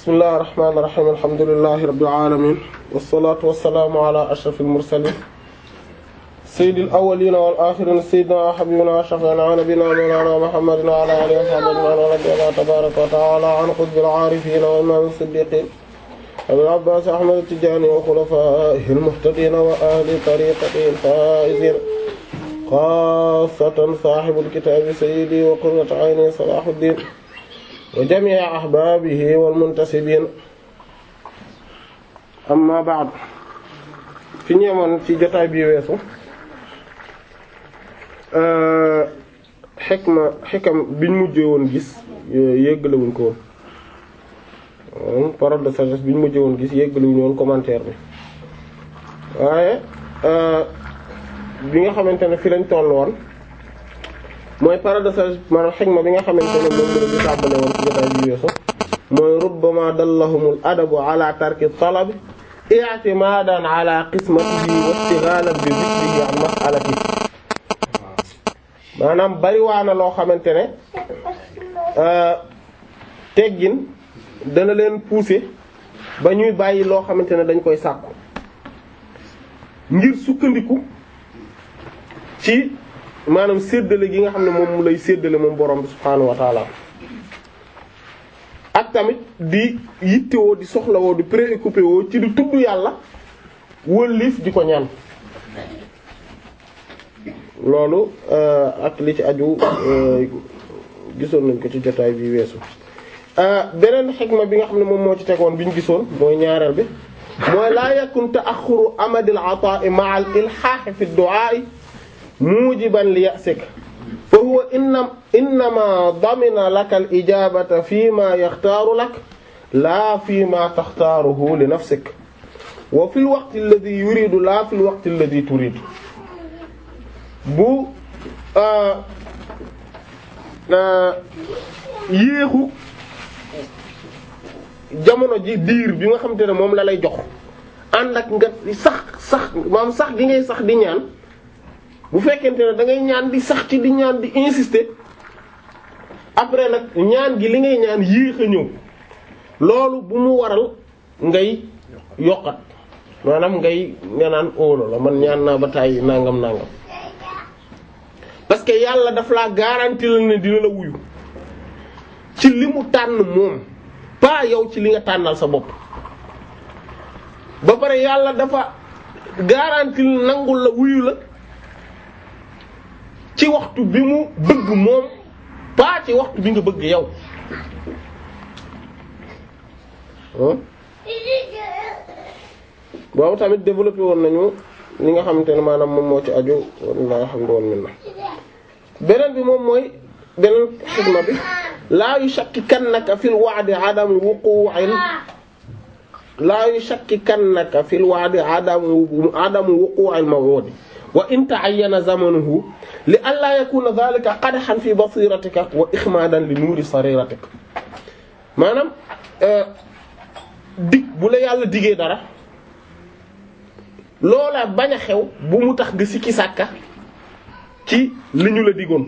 bismillahir rahmanir rahim alhamdulillahi rabbil alamin wassalatu wassalamu ala ashrafil mursalin sayyidil awwalin wal akhirin sayyidina wa habibina wa shafi'ina wa nabiyyina mawlana muhammadin wa ala alihi wa sahbihi wa radiyallahu tabaraka wa ta'ala an qutbil arifin wa imam as-siddiqin abil abbas ahmad at-tijani wa khulafa'ihil muhtadin wa ahli tariqatihi al-faizin xaasatan saaxibul kitaabi sayyidi wa qurratu ayni salaahuddin wa jamii ahbaabihi wal muntasibiin amma ba'd fi ñeemoon ci jotaay bi weesu xikma xikam biñ mujjee woon gis yéggalewuñ ko woon parole de sagesse biñ mujjee woon gis yéggalewuñ woon commentaire bi waaye bi nga xamante ne fi lañ toll woon mooy parole de sagesse maanaam xikma bi nga xamante ne moom la ñu tàmbale woon ci jotaay bi weesu mooy rubbama dallahumul adabu ala tarki talab i'timadan ala qismatihi wa istighalan bi dhikrihi an mas'alatihi maanaam bariwaana loo xamante ne teggin dana leen pousser ba ñuy bàyyi loo xamante ne dañ koy sàkku ngir sukkandiku ci maanaam séddale gi nga xam ne moom mu lay séddale moom borom bi subhaanahu wa taala ak tamit di yittewoo di soxlawoo di préoccupé woo ci di tudd yàlla wëlliif di ko ñaan loolu ak li ci aju gisoon nañ ko ci jotaay bi weesu beneen xikma bi nga xam ne moom moo ci tegoon bi ñu gisoon mooy ñaareel bi mooy laa yakun ta'axxuru amadil ataa'i ma'a al ilhaahi fi du'aa'i mujiban li ya'sik fa huwa inna innama damina laka al ijabata fi ma yaxtaaru lak laa fi ma taxtaaruhu li nafsik wa fi l waqti alladhi yuridu laa fi l waqti alladhi turidu bu yéexu jamono ji diir bi nga xamante ne moom la lay jox ànd ak nga sax sax maam sax gi ngay sax di ñaan bu fekkente ne da ngay ñaan di sax ci di ñaan di insister après nag ñaan gi li ngay ñaan yéex a ñëw loolu bu mu waral ngay yokkat maanaam ngay nga naan óolo la man ñaan naa ba tàyyi nangam nangam parce que yàlla daf laa garantie la ne dina la wuyu ci li mu tànn moom pas yow ci li nga tànnal sa bopp ba pare yàlla dafa garantie nangul la wuyu la ci waxtu bi mu bëgg moom pas ci waxtu bi nga bëgg yow boobu tamit développé woon nañu li nga xamante ne maanaam moom moo ci aju walla alhamdu wal minna beneen bi moom mooy beneen xidma bi laa yushakkikannaka fil wa'di adamu wuqu'il laa yushakkikannaka fil wa'di adamu adamu wuqu'il maw'udi wa in ta'ayyana zamanuhu li an laa yakuna dhalika qadhan fi basiratika wa ikhmadan li nuuri sariratika maanaam dig bu la yàlla digee dara loola bañ a xew bu mu tax nga sikki sàkka ci li ñu la digoon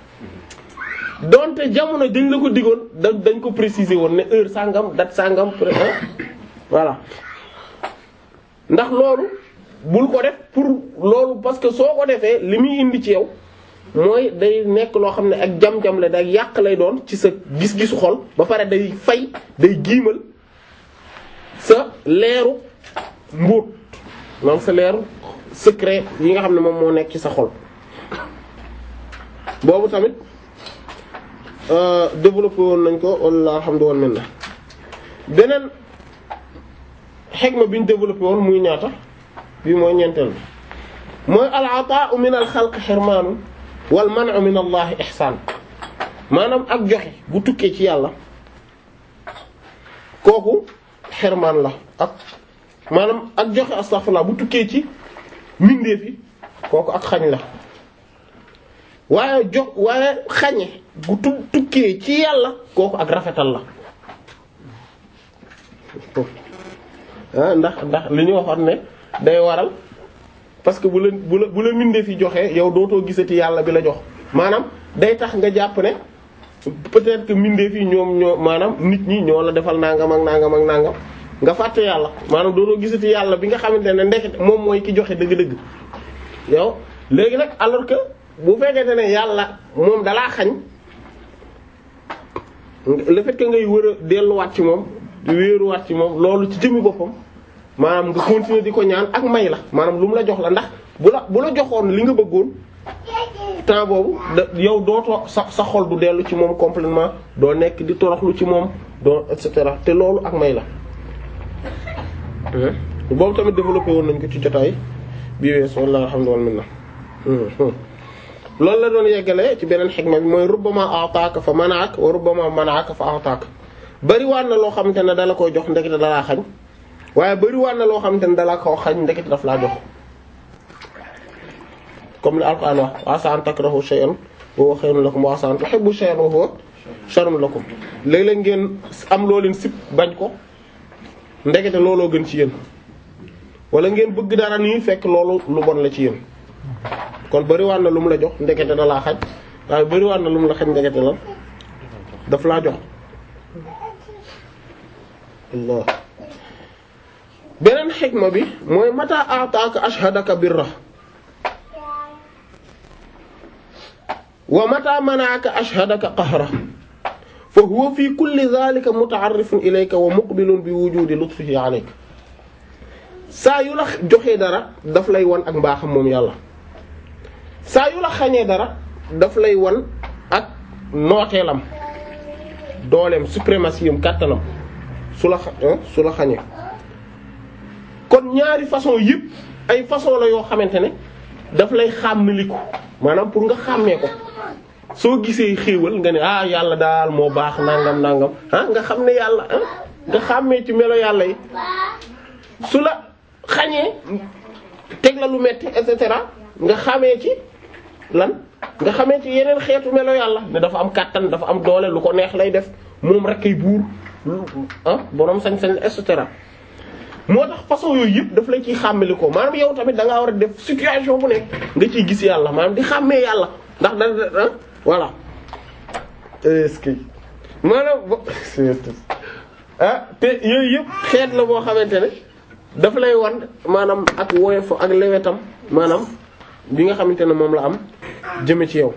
donte jamono dañ la ko digoon da dañ ko préciser woon ne heure sàngam date sàngam voilà ndax loolu bul ko def pour loolu parce que soo ko defee li muy indi ci yow mooy day nekk loo xam ne ak jam-jam la day yàq lay doon ci sa gis-gisu xol ba pare day fay day giimal sa leeru mbóot maanaam sa leeru secret yi nga xam ne moom moo nekk ci sa xol boobu tamit développé woon nañ ko walla alhamdulillah minna beneen xegma bi ñu développé woon muy ñaata bii mooy ñeenteel bi mooy al ataa'u min al xalq xirmaanu wal man'u min allahi ihsaan maanaam ak joxe bu tukkee ci yàlla kooku xirmaan la ak maanaam ak joxe astaghfirullah bu tukkee ci mbindeef yi kooku ak xañ la waaye jox waaye xañe bu tu tukkee ci yàlla kooku ak rafetal la ah ndax ndax li ñu waxoon ne day waral parce que bu la bu la bu la mbindeef yi joxee yow dootoo gisati yàlla bi la jox maanaam day tax nga jàpp ne peut-être que mbindeef yi ñoom ñoo maanaam nit ñi ñoo la defal nangam ak nangam ak nangam nga fàtte yàlla maanaam doonoo gisati yàlla bi nga xamante ne ndekete moom mooy ki joxe dëgg-dëgg yow léegi nag alors que bu fekkente ne yàlla moom dalaa xañ le fait que ngay wër a delluwaat ci moom di wéeruwaat ci moom loolu ci jëmmi boppam maanaam nga continuer di ko ñaan ak may la maanaam lu mu la jox la ndax bu la bu la joxoon li nga bëggoon temps boobu da yow dootoo sa sa xol du dellu ci moom complètement doo nekk di toroxlu ci moom doo et cetera te loolu ak may la boobu tamit développé woon nañ ko ci jotaay bii wees walla alhamdulillah loolu la doon yeggale ci beneen xikma bi mooy rubbama ataaka fa manaak wa rubbama manaaka fa ataaka bariwaan na loo xamante ne dala koy jox ndekete dalaa xañ waaye bariwaan na loo xamante ne dala koo xañ ndekete daf laa jox comme li alquran wax wa asa an takrahu shay'an wa huwa khayrun lakum wa asa an tuhibbu shay'an wa huwa sharrun lakum léeg-léeg ngeen am loo leen sib bañ ko ndekete looloo gën ci yéen wala ngeen bëgg dara nii fekk loolu lu bon la ci yéen kon bariwaan na lu mu la jox ndekete da laa xaj waaye bariwaan na lu mu la xaj ndekete la daf laa jox Allah beneen xikma bi mooy mata ataaka ashhadaka birra wa mata manaaka ashhadaka qahra fa huwa fi kulli dhalika muta'arrifun ilayka wa muqbilun bi wujudi lutfihi alayka saa yu la joxee dara daf lay wan ak mbaaxam moom yàlla saa yu la xañee dara daf lay wan ak nooteelam dooleem suprématie am kàttanam su la su la xañee kon ñaari façon yëpp ay façon la yoo xamante ne daf lay xàmmiliku maanaam pour nga xàmmee ko soo gisee xéewal nga ne ah yàlla daal moo baax nangam nangam ah nga xam ne yàlla ah nga xàmmee ci melo yàlla yi su la xañee teg la lu metti et cetera nga xamee ci lan nga xamee ci yeneen xeetu melo yàlla ne dafa am kàttan dafa am doole lu ko neex lay def moom rek kay buur ah borom sañ-sañ et cetera moo tax façon yooyu yëpp daf lay ciy xàmmeli ko maanaam yow tamit da ngaa war a def situation bu nekk nga ciy gis yàlla maanaam di xàmmee yàlla ndax da voilà est-ce que maanaam ah te yooyu yëpp xeet la boo xamante ne daf lay wan maanaam ak woyof ak lewetam maanaam bi nga xamante ne moom la am jëme ci yow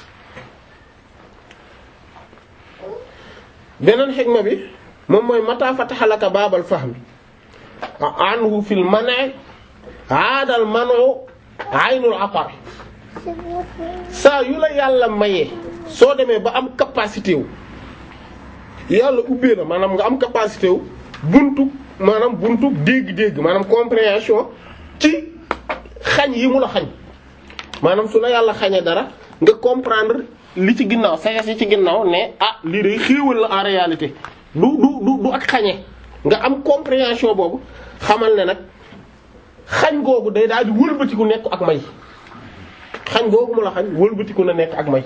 beneen xikma bi moom mooy mata fataha laka baabal fahmi anhu fil man'i aadal man'u aynul ata saa yu la yàlla mayee soo demee ba am capacité wu yàlla ubbee na maanaam nga am capacité wu buntu maanaam buntu dégg-dégg maanaam compréhension ci xañ yi mu la xañ maanaam su la yàlla xañee dara nga comprendre li ci ginnaaw sayes yi ci ginnaaw ne ah lii day xéewal la en réalité du du du du ak xañe nga am compréhension boobu xamal ne nag xañ googu day daal di wëlbatiku nekk ak may xañ googu mu la xañ wëlbatiku na nekk ak may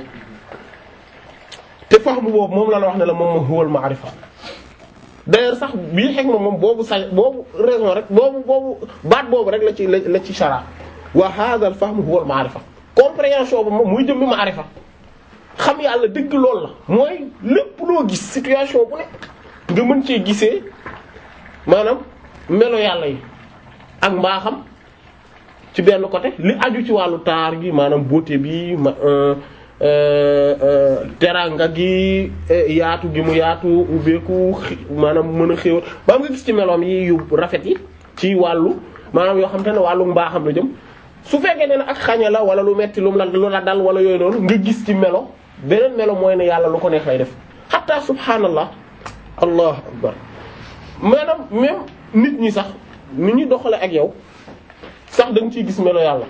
te fahmu boobu moom la la wax ne la moom moo huwal ma'rifa d'ailleurs sax bii xeg ma moom boobu sa boobu raison rek boobu boobu baat boobu rek la ci la ci shara wa hadha al fahmu huwal ma'rifa compréhension ba moom muy jëmmi ma'rifa xam yàlla dëgg loolu la mooy lépp loo gis situation bu nekk nga mën cee gisee maanaam melo yàlla yi ak mbaaxam ci benn côté li aju ci wàllu taar gi maanaam beauté bi ma teranga gi yaatu gi mu yaatu ubbeeku maanaam mën a xéwal ba nga gis ci meloom yi yu rafet yi ci wàllu maanaam yoo xam te ne wàllu mbaaxam la jëm su fekkee ne ak xañe la wala lu metti lu la lu la dal wala yooyu noonu nga gis ci melo beneen melo mooy ne yàlla lu ko neex lay def hatta subhanallah allah akbar maanaam même nit ñi sax nit ñi doxale ak yow sax da nga ciy gis melo yàlla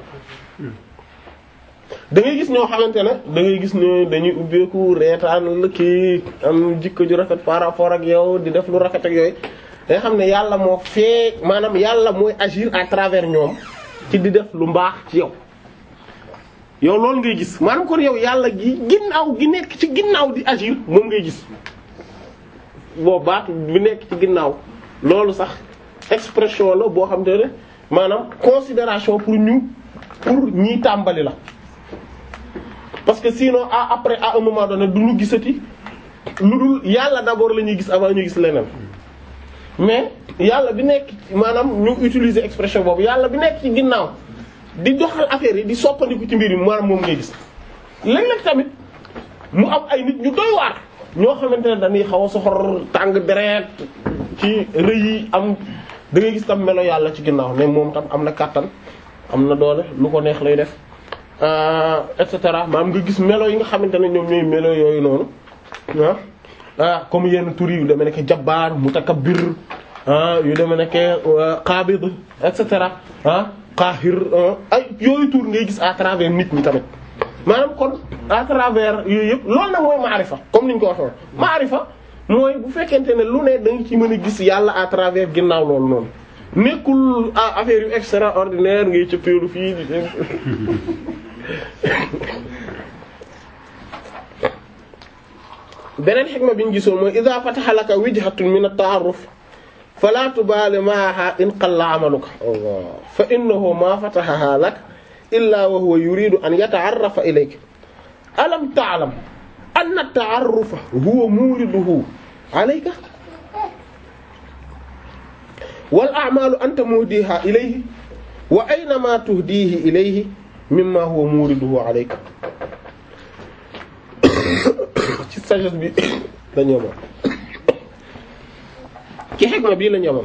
da ngay gis ñoo xamante ne da ngay gis ne dañuy ubbeeku reetaan la kii am jikko ju rafet par rapport ak yow di def lu rafet ak yooyu da nga xam ne yàlla moo fee maanaam yàlla mooy agir à travers ñoom ci di def lu mbaax ci yow yow loolu ngay gis maanaam kon yow yàlla gi ginnaaw gi nekk ci ginnaaw di agir moom ngay gis boo baatu bi nekk ci ginnaaw loolu sax expression la boo xam te ne maanaam considération pour ñu pour ñiy tàmbali la parce que sinon à après à un moment donné du ñu gisati lu dul yàlla d'abord la ñuy gis avant ñu gis leneen mais yàlla bi nekk maanaam ñu utiliser expression boobu yàlla bi nekk ci ginnaaw di doxal affaire yi di soppandiku ci mbir yi maanaam moom ngay gis léeg-léeg tamit mu am ay nit ñu doy waar ñoo xamante ne dañuy xaw a soxor tàng deret ci rëy yi am da ngay gis tam melo yàlla ci ginnaaw ne moom tam am na kàttan am na doole lu ko neex lay def et cetera maanaam nga gis melo yi nga xamante ne ñoom ñooy melo yooyu noonu ah ah comme yenn tur yu demee nekk jabbaar mutakabbir ah yu demee nekk qaabid et cetera ah qaahir ay yooyu tur ngay gis à travers nit ñi tamit maanaam kon à travers yooyu yëpp loolu nag mooy maarifa comme ni ñu ko waxee maarifa mooy bu fekkente ne lu ne da nga ci mën a gis yàlla à travers ginnaaw loolu noonu nekkul affaire yu extraordinaire ngay cëppeelu fii di beneen xikma bi ñu gisoon mooy idha fataha laka wijhatun min at-ta'arruf fala tubali ma'aha in qalla 'amaluka Allah fa innahu ma fatahaha lak illa wa huwa yuridu an yata'arrafa ilayka alam ta'lam anna at-ta'arrufa huwa muriduhu 'alayka wal a'malu anta muhdiha ilayhi wa aynama tuhdihi ilayhi mimma huwa muriduhu 'alayka ci sagesse bi la ñoomam ci xikma bii la ñoomam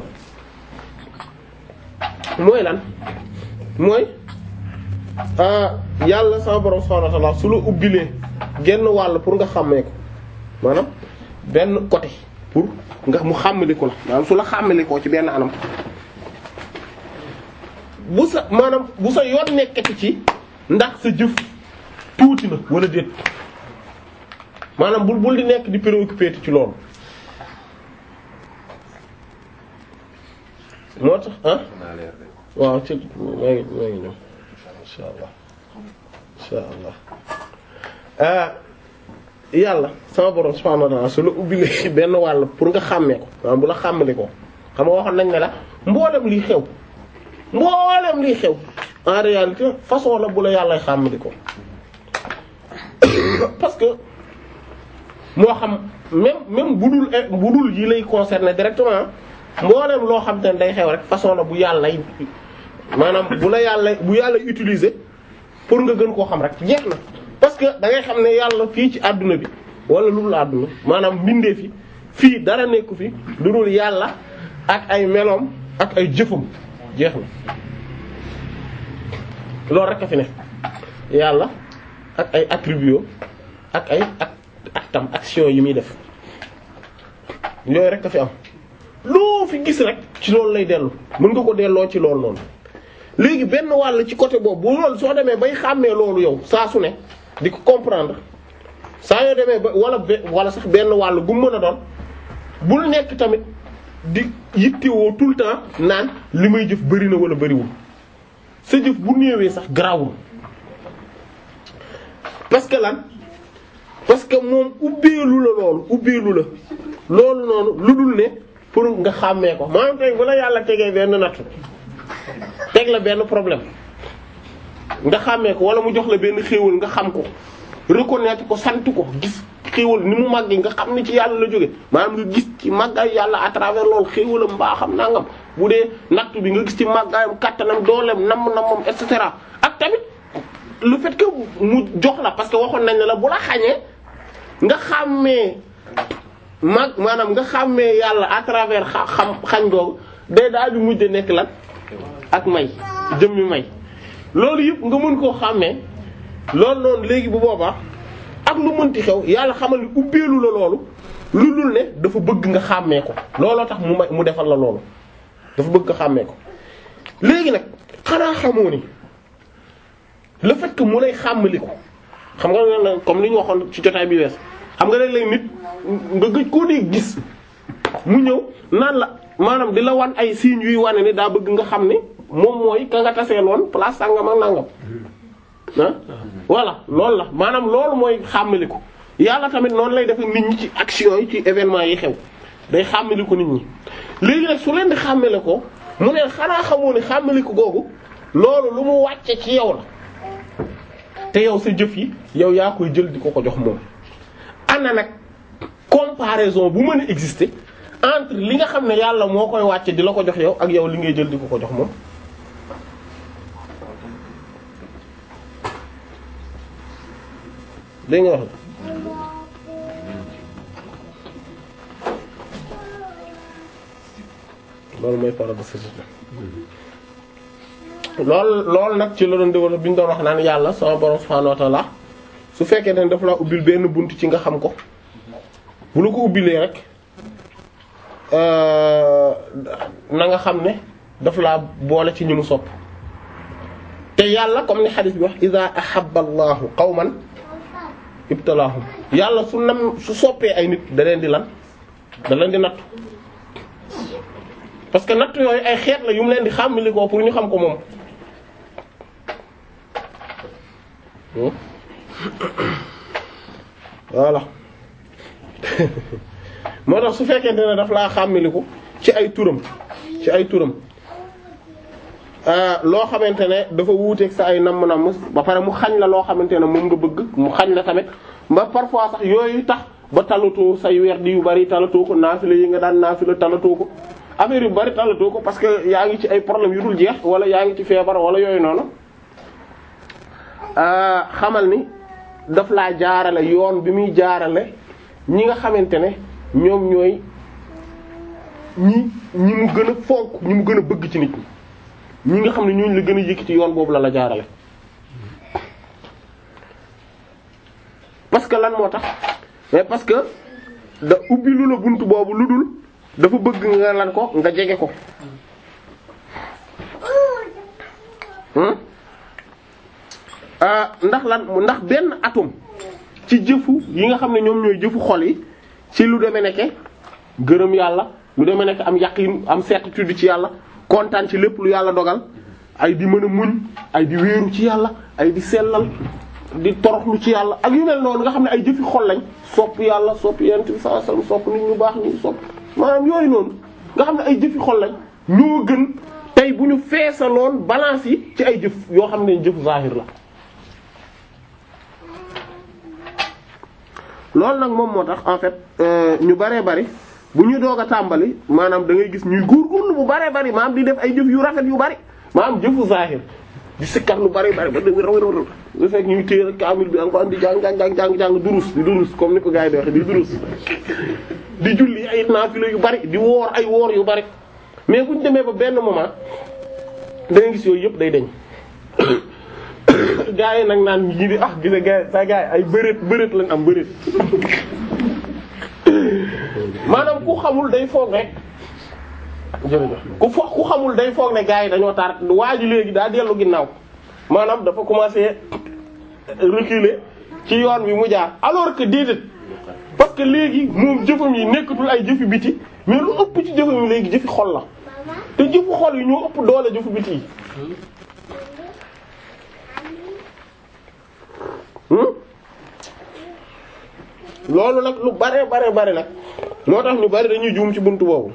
mooy lan mooy yàlla sama borom subhanahu wa ta'ala su la ubbilee genn wàll pour nga xàmmee ko maanaam benn côté pour nga mu xàmmaliku la maanaam su la xàmmalikoo ci benn anam bu sa maanaam bu sa yoon nekkati ci ndax sa jëf tuuti na wala déet maanaam bul bul di nekk di préoccupé ci loolu moo tax ah waaw ci maa ngi maa ngi ñëw insha allah insha allah ah yàlla sama borom subhanahu wa ta'ala su la ubbilee benn wàll pour nga xàmmee ko maanaam bu la xàmmali ko xam nga waxoon nañ ne la mboolem liy xew mboolem liy xew en réalité façon la bu la yàlla xàmmali ko parce que moo xam même même bu dul bu dul yi lay concerner directement mboolem loo xam te ne day xew rek façon la bu yàlla maanaam bu la yàlla bu yàlla utiliser pour nga gën koo xam rek jeex na. parce que da ngay xam ne yàlla fii ci àdduna bi wala lu dul àdduna maanaam mbindee fi fii dara nekku fi lu dul yàlla ak ay meloom ak ay jëfam jeex na loolu rek a fi ne yàlla ak ay attributs ak ay ak actam action yi muy def yooyu rek a fi am loo fi gis rek ci loolu lay dellu mën nga ko delloo ci loolu noonu léegi benn wàll ci côté boobu bu loolu soo demee bay xàmmee loolu yow saa su ne di ko comprendre saa yoo demee ba wala wala sax benn wàll gu mën a doon bul nekk tamit di yittewoo tout le temps naan li may jëf bari na wala bariwul sa jëf bu néewee sax garawul parce que lan parce que moom ubbeelu la loolu ubbeelu la loolu noonu lu dul ne pour nga xàmmee ko maanaam tey bu la yàlla tegee benn natt teg la benn problème nga xàmmee ko wala mu jox la benn xéewal nga xam ko reconnaître ko sant ko gis xéewal ni mu màggee nga xam ni ci yàlla la jóge maanaam nga gis ci màggaay yàlla à travers loolu xéewalam mbaaxam nangam bu dee natt bi nga gis ci màggaayam kattanam dooleem nam namam et cetera ak tamit le fait que mu jox la parce que waxoon nañ ne la bu la xañee nga xàmmee mag maanaam nga xàmmee yàlla à travers xam xañ googu day daal di mujj nekk lan ak may jëmmi may loolu yëpp nga mën koo xàmmee loolu noonu léegi bu boobaa ak lu mënti xew yàlla xamal ni ubbeelu la loolu lu dul ne dafa bëgg nga xàmmee ko looloo tax mu may mu defal la loolu dafa bëgg nga xàmmee ko léegi nag xanaa xamoo ni le fait que mu lay xàmmali ko xam nga comme li ñu waxoon ci jotaay bi wees xam nga léeg-léeg nit nga gëj koo dee gis mu ñëw naan la maanaam di la wan ay signes yuy wane ni daa bëgg nga xam ni moom mooy ka nga taseeloon place sàngam ak nangam ah voilà loolu la maanaam loolu mooy xàmmali ko yàlla tamit noonu lay def nit ñi ci action yi ci événement yi xew day xàmmali ko nit ñi léegi nag su leen di xàmmale ko mu ne xanaa xamoo ne xàmmali ko googu loolu lu mu wàcce ci yow la te yow sa jëf yi yow yaa koy jël di ko ko jox moom ana nag comparaison bu mën a exister entre li nga xam ne yàlla moo koy wàcce di la ko jox yow ak yow li ngay jël di ko ko jox moom dégg nga wax loolu mooy paradoxe lool loolu nag ci la doon développé bi ñu doon wax naan yàlla sama borom subhanahu wa ta'ala su fekkee ne dafa laa ubbil benn bunt ci nga xam ko bu la ko ubbilee rek na nga xam ne daf laa boole ci ñi mu sopp te yàlla comme ni xadis bi wax iza ahabba allahu qawman ibtalaahum yàlla su nam su soppee ay nit da leen di lan da leen di nattu parce que natt yooyu ay xeet la yu mu leen di xàmmali ko pour ñu xam ko moom voilà moo tax su fekkente ne daf laa xàmmiliku ci ay turam ci ay turam loo xamante ne dafa wuuteeg sa ay namm-namm ba pare mu xañ la loo xamante ne moom nga bëgg mu xañ la tamit ba parfois sax yooyu tax ba talatoo say werdi yu bari talatoo ko naafila yi nga daan naafila talatoo ko affaire yu bari talatoo ko parce que yaa ngi ci ay problème yu dul jeex wala yaa ngi ci feebar wala yooyu noonu xamal ni daf laa jaarale yoon bi muy jaarale ñi nga xamante ne ñoom ñooy ñi ñi mu gën a fonk ñi mu gën a bëgg ci nit ñi ñi nga xam ne ñooñu la gën a yëkkati yoon boobu la la jaarale parce que lan moo tax mais parce que da ubbi lu la bunt boobu lu dul dafa bëgg nga lan ko nga jege ko ndax lan ndax benn atome ci jëfu yi nga xam ne ñoom ñooy jëfu xol yi ci lu demee nekke gërëm yàlla lu demee nekk am yaqin am certitude ci yàlla kontaan ci lépp lu yàlla dogal ay di mën a muñ ay di wéeru ci yàlla ay di sellal di toroxlu ci yàlla ak yu mel noonu nga xam ne ay jëfi xol lañ sopp yàlla sopp yent bi sallallahu alayhi wasallam sopp nit ñu baax ñi sopp maanaam yooyu noonu nga xam ne ay jëfi xol lañ ñoo gën tey bu ñu feesaloon balance yi ci ay jëf yoo xam ne jëf zahir la loolu nag moom moo tax en fait ñu baree bari bu ñu doog a tàmbali maanaam da ngay gis ñuy góorgóorlu bu baree bari maanaam di def ay jëf yu rafet yu bari maanaam jëfu zahir di sikkar lu bari bari ba dégg raw raw lu fekk ñuy téye kaamil bi encore di jàng jàng jàng jàng durus di durus comme ni ko gars yi di waxe di durus di julli ay naafila yu bari di woor ay woor yu bari mais bu ñu demee ba benn moment da ngay gis yooyu yëpp day deñ gaa yi nag naan ñi di ah gise gaa sa gaa yi ay bëreet bëreet lañ am bëreet maanaam ku xamul day foog rek jërëjëf ku fo ku xamul day foog ne gaa yi dañoo tar waa ji léegi daa dellu ginnaaw maanaam dafa commencé reculer ci yoon wi mu jaar alors que déedéet parce que léegi moom jëfam yi nekkatul ay jëfi biti mais lu ëpp ci jëfam yi léegi jëfi xol la te jëfu xol yi ñoo ëpp doole jëfu biti yi loolu nag lu bare bare bare nag moo tax ñu bari dañuy juum ci buntu boobu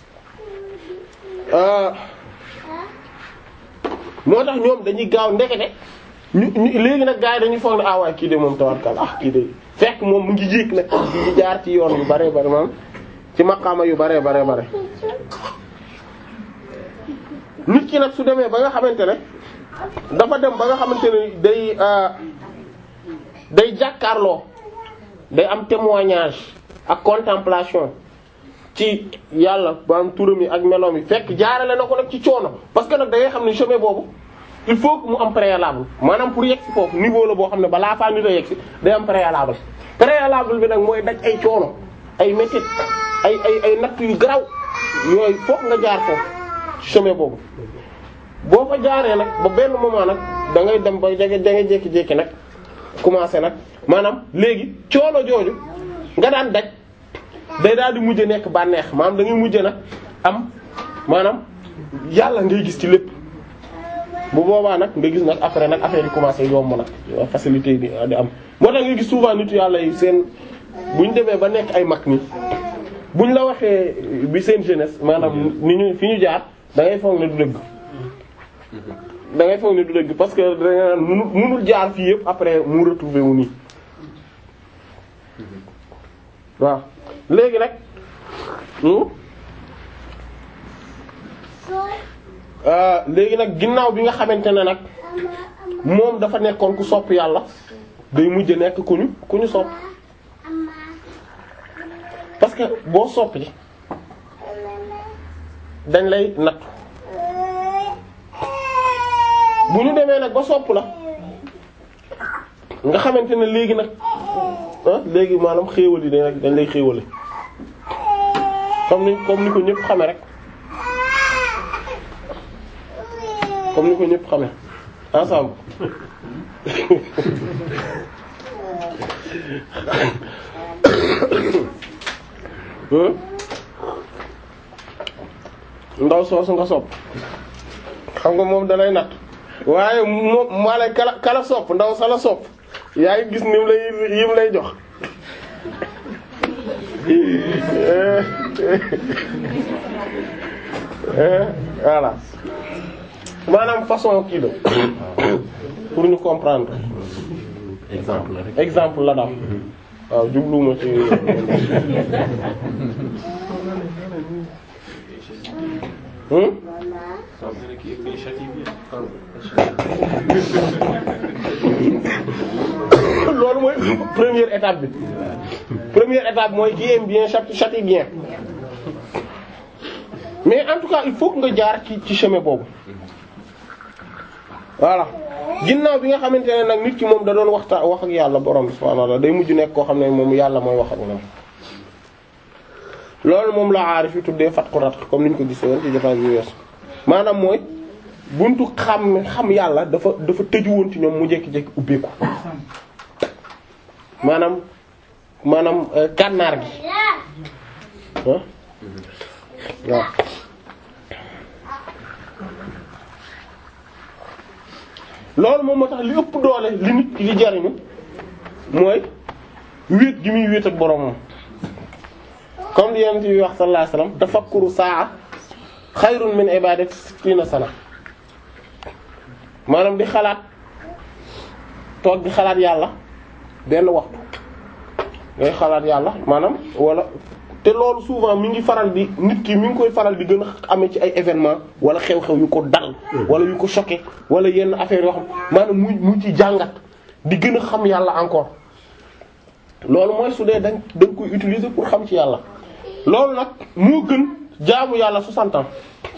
moo tax ñoom dañuy gaaw ndekete ñu ñu léegi nag gars yi dañuy foog ne ah waaye kii de moom tawarkal ah kii de fekk moom mu ngi yéeg nag di jaar ci yoon yu bare bare maam ci maqaama yu bare bare bare nit ki nag su demee ba nga xamante ne dafa dem ba nga xamante ne day day jàkkaarloo day am témoignage ak contemplation ci yàlla ba am turam yi ak meloom yi fekk jaarale na ko nag ci coono parce que nag da ngay xam ne chemin boobu il faut que mu am préalable maanaam pour yegg si foofu niveau la boo xam ne balaa faa nit a yegg si day am préalable préalable bi nag mooy daj ay coono ay métit ay ay ay natt yu garaw yooyu fokk nga jaar foofu ci chemin boobu boo fa jaaree nag ba benn moment nag da ngay dem ba jege da ngay jékki-jékki nag commencé nag maanaam léegi coono jooju nga daan daj day daal di mujj nekk bànneex maanaam da ngay mujj nag am maanaam yàlla ngay gis ci lépp bu boobaa nag nga gis nag après nag affaire yi commencé yomb nag facilité di di am. moo tax nga gis souvent nitu yàlla yi seen buñ demee ba nekk ay mag ni buñ la waxee bi seen jeunesse maanaam ni ñu fi ñu jaar da ngay foog ne du dëgg. da ngay foog ne du dëgg parce que da nga naan munul munul jaar fii yëpp après mu retrouver wu nii waaw léegi nag léegi nag ginnaaw bi nga xamante ne nag moom dafa nekkoon ku sopp yàlla day mujj nekk ku ñu ku ñu sopp parce que boo sopp ji dañ lay nattu bu ñu demee nag ba sopp la nga xamante ne léegi nag ah léegi maanaam xéewal yi dañ dañ lay xéewale comme ni comme ni ko ñëpp xame rek comme ni ko ñëpp xame ensemble ndaw soosu nga sopp xam nga moom dalay natt waaye moom maa lay kala kala sopp ndaw sa la sopp yaa ngi gis nim lay yim lay jox voilà maanaam façon kii la pour ñu comprendre exemple la rek. exemple la daal waaw jubluwuma ci hmm loolu mooy première étape bi première étape mooy qui aime bien châtie châtie bien mais en tout cas il faut que nga jaar ci ci chemin boobu voilà ginnaaw bi nga xamante ne nag nit ki moom da doon waxtaan wax ak yàlla borom bi subhaanahu wa ta'ala day mujj nekk koo xam ne moom yàlla mooy wax ak moom loolu moom la aarif yi tuddee fatqu ratq comme ni ñu ko gisee woon ci jotaay bi weesu maanaam mooy buntu xam xam yàlla dafa dafa tëju woon ci ñoom mu jékki-jékki ubbeeku maanaam maanaam euh, kànnaar gi ah waaw loolu moom moo tax li ëpp doole li nit ki li jariñu mooy wéet gi muy wéet ak boromam comme li yonent bi wax sallallahu alayhi wasallam tafakkuru saa xayrun min ibadati sittina sana maanaam di xalaat toog di xalaat yàlla benn waxtu ngay xalaat yàlla maanaam wala te loolu souvent mi ngi faral di nit ki mi ngi koy faral di gën a amee ci ay événement wala xew-xew yu ko dal wala yu ko choqué wala yenn affaire yoo xam maanaam mu mu ci jàngat di gën a xam yàlla encore loolu mooy su dee dañ dañ koy utiliser pour xam ci yàlla loolu nag moo gën jaamu yàlla 60 ans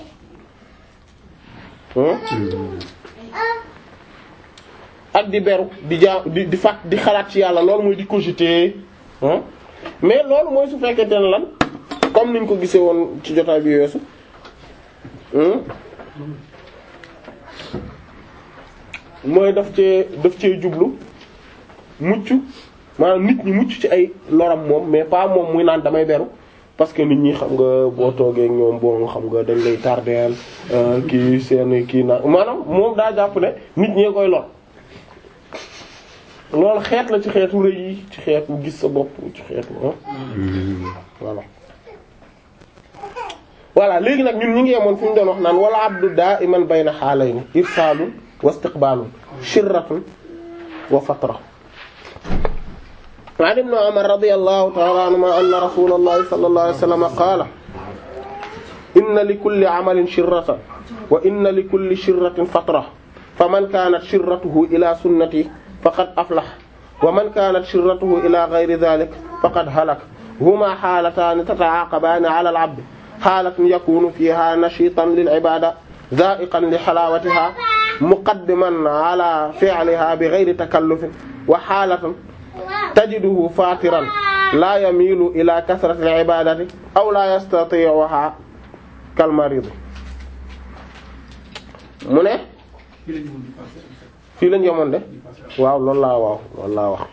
ak di beru di jaa di di fàtt di xalaat ci yàlla loolu mooy di cogiter mais loolu mooy su fekkente ne lan comme niñ ko gisee woon ci jotaay bi weesu mooy daf cee daf cee jublu mucc maanaam nit ñi mucc ci ay loram moom mais pas moom muy naan damay beru parce que nit ñi xam nga boo toogee ak ñoom boo xam nga dañ lay tardeel kii seen kii na maanaam moom daa jàpp ne nit ñee koy lor loolu xeet la ci xeetu rëy yi ci xeetu gis sa bopp ci xeetu voilà voilà léegi nag ñun ñu ngi yemoon fi ñu doon wax naan wala abdu da'iman bayna halayni irsaalun wa istiqbaalun shirratun wa fatra an ibn umar radiyallahu ta'ala anhuma anna rasulallahi sallallahu alayhi wa sallam qaala inna li kulli amalin shirratan wa inna li kulli shirratin fatra faman kaanat shirratuhu ila sunnati faqad aflah wa man kaanat shirratuhu ila ghayri dhalik faqad halak huma xaalataani tata'aaqabaani ala al-'abd xaalatun yakunu fiha nashitan lil-'ibada dha'iqan li halawatiha muqaddiman ala fi'liha bighayri takallufin wa xaalatan tajiduhu fatiran la yamilu ila kasrati al-'ibadati aw la yastati'uha kal-marid mu ne fii lañ yemoon de waaw loolu laa waaw loolu laa wax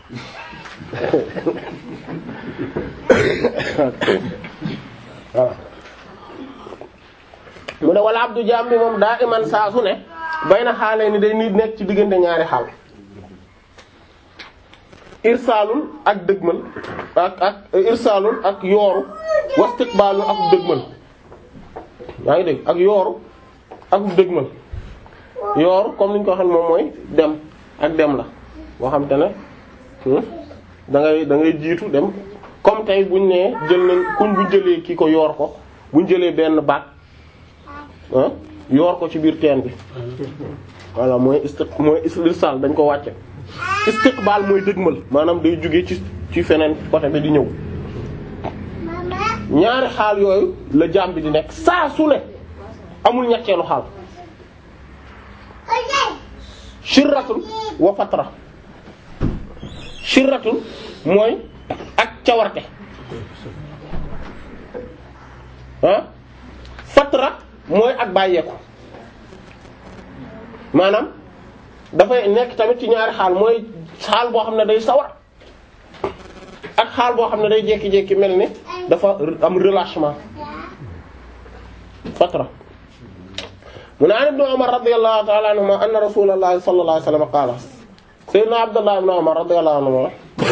waaw mu ne wala abdu jaam bi moom daa iman saa su ne bay na xaale ni day nit nekk ci diggante ñaari xaal irsaalul ak dëgmal ak ak irsaalul ak yooru wastiqbaalul ak dëgmal yaa ngi dégg ak yooru ak dëgmal yooru comme ni ñu ko waxee moom mooy dem ak dem la boo xam te ne da ngay da ngay jiitu dem comme tey buñ nee jël nañ kuñ bu jëlee kii ko yoor ko buñ jëlee benn baat ah yoor ko ci biir teen bi voilà mooy istiq mooy irsal dañ ko wàcce istiqbal mooy dëgmal maanaam day jóge ci ci feneen côté bi di ñëw ñaari xaal yooyu la jaam bi di nekk saa su ne amul ñetteelu xaal shirratun wa fatra shirratun mooy ak cawarte ah fatra mooy ak bàyyeeku maanaam dafay nekk tamit ci ñaari xaal mooy xaal boo xam ne day sawar ak xaal boo xam ne day jékki-jékki mel ni dafa am relâchement fatra mu ne an ibn Umar radiyallahu ta'ala anhuma anna rasulallahi sallallahu alayhi wasallam qaala sayyidina Abdullah ibn Umar radiyallahu anhuma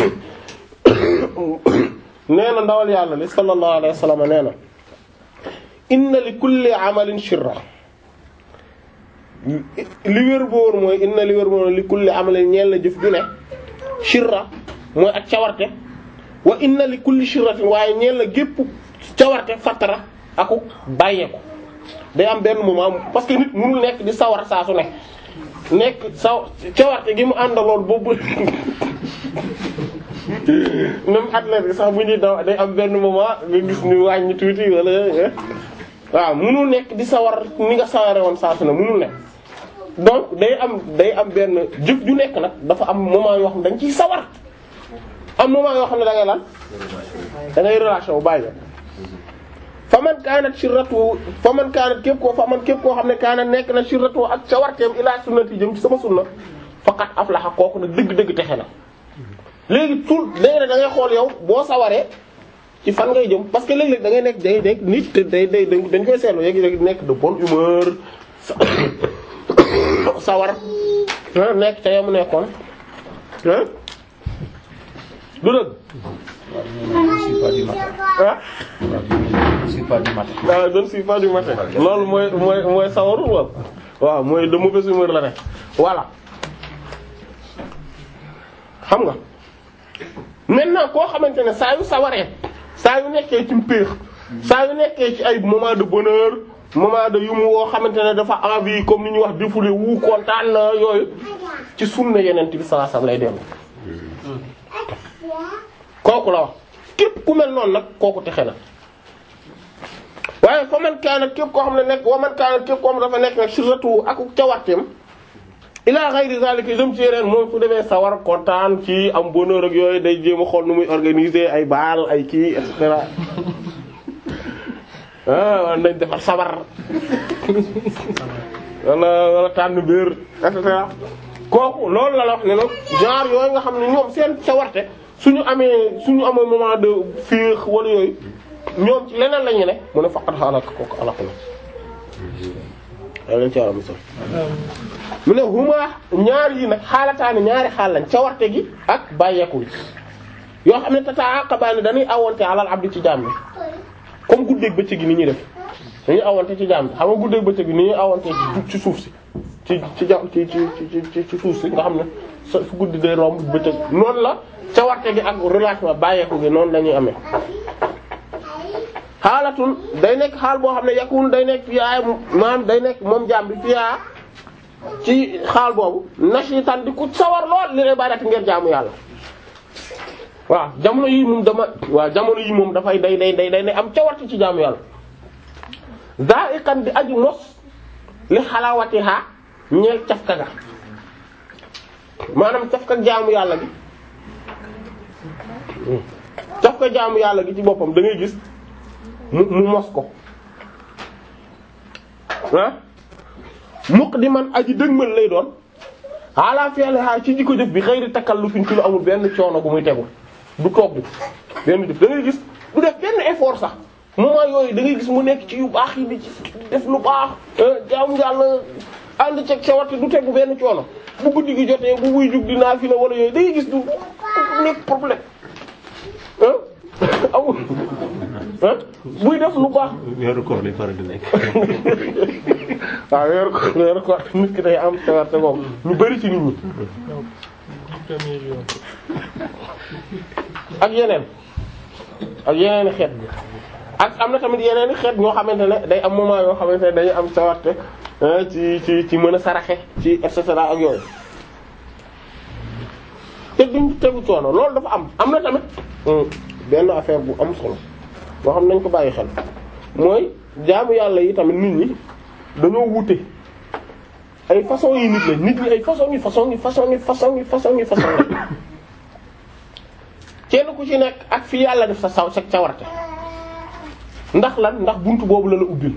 nee na ndawal yàlla li sallallahu alayhi wasallam nee na inna li kulli amalin shirra li wér boor mooy inna li wér boor li kulli amalin ñeel na jëf ju ne shirra mooy ak cawarte wa inna li kulli shirratin waaye ñeel na gépp cawarte fatara aku bàyyeeku day am benn moment parce que nit mënul nekk di sawar saa su ne nekk saw cawarte gi mu àndaloon boobu même athlète bi sax bu ñuy daw day am benn moment nga gis ni wàññi tuuti wala waaw mënul nekk di sawar ni nga saware woon saa su ne mënul nekk donc day am day am benn jëf ju nekk nag dafa am moment yoo xam ne dañ ciy sawar am moment yoo xam ne da ngay lan da ngay relation bu bàyyi fa man kaanat shirratu fa man kaanat képp koo fa man képp koo xam ne kaanat nekk na shirratu ak cawarteem ila sunnati jëm ci sama sunna faqat aflaha kooku nag dëgg-dëgg texe na léegi tout léegi da ngay xool yow boo sawaree ci fan ngay jëm parce que léeg-léeg da ngay nekk day nekk nit te day day dañ koy seetlu léegi nekk de bonne humeur sawar nekk ca yamu nekkoon du dëgg ah Je suis pas du matin. ah je ne suis pas du matin loolu mooy mooy mooy sawarul wal waaw mooy de mauvaise humeur la ne voilà xam nga maintenant koo xamante ne saa yu sawaree saa yu nekkee ci mpéex saa yu nekkee ci ay moment de bonheur moment de yumu woo xamante ne dafa envie comme ni ñuy wax défoulé wu kontaan na yooyu ci sunna yeneen bi sallallahu alayhi wasallam lay dellu kooku la wax képp ku mel noonu nag kooku texe na waaye fa man kaana képp koo xam ne nekk wa man kaana képp koo xam ne dafa nekk nag surtout ak cawarteem ila ghayri zalika jëm ci yeneen moom su demee sawar kontaan ci am bonheur ak yooyu day jéem a xool nu muy organiser ay baal ay kii et cetera ah wala nañ defar sabar wala wala tànn biir et cetera kooku loolu la la wax ne nag genre yooyu nga xam ne ñoom seen cawarte suñu amee suñu amee moment de féex wala yooyu ñoom ci leneen la ñu ne mu ne faqat xaalak kooku alak na leen ci wàlla musal mu ne huma ñaar yi nag xaalataani ñaari xaal lañ cawarte gi ak bàyyeeku gi yoo xam ne tataaqabaani dañuy awonte alal abdi ci jaam bi comme guddeeg bëccëg gi ni ñuy def dañuy awonte ci jaam bi xam nga guddeeg bëccëg gi ni ñuy awonte ci suuf si ci ci ja ci ci ci ci suuf si nga xam ne sa fu guddi day romb bëccëg noonu la cawarte gi ak relâchement bàyyeeku gi noonu la ñuy amee xaalatul day nekk xaal boo xam ne yakun day nekk fiyaa maanaam day nekk moom jaam bi fiyaa ci xaal boobu nashitan di ku sawar lool li lay bàyyati ngeen jaamu yàlla waaw jamono yi moom dama waaw jamono yi moom dafay day day day day am cawarte ci jaamu yàlla za'iqan di aju mos li xalawatiha ñeel cafka ga maanaam cafka jaamu yàlla gi cafka jaamu yàlla gi ci boppam da ngay gis mu mu mos ko ah muq di man aji dëgmal lay doon ala fi'liha ci jikko jëf bi xëyri takallufin ci lu amul benn coono gu muy tegu du togg benn jëf da ngay gis du def benn effort sax moment yooyu da ngay gis mu nekk ci yu baax yi di ci def lu baax jaamu yàlla ànd ceeg sa warte du tegu benn coono bu guddi gi jotee bu buy jug di naafila wala yooyu da ngay gis du nekk problème ah amul ah buy def lu baax weeru koor lay faral di nekk. waaw weeru ko weeru ko nit ki day am sawarte boobu ñu bari ci nit ñi ak yeneen ak yeneen i xeet ak am na tamit yeneen i xeet ñoo xamante ne day am moment yoo xamante ne dañuy am sawarte ci ci ci mën a saraxe ci et cetera ak yooyu te duñ tegu coono loolu dafa am am na tamit benn affaire bu am solo boo xam nañ ko bàyyi xel mooy jaamu yàlla yi tamit nit ñi dañoo wute ay façon yi nit la nit ñi ay façon yi façon yi façon yi façon yi façon yi façon la kenn ku ci nekk ak fi yàlla def sa saw sa cawarte ndax lan ndax buntu boobu la la ubbil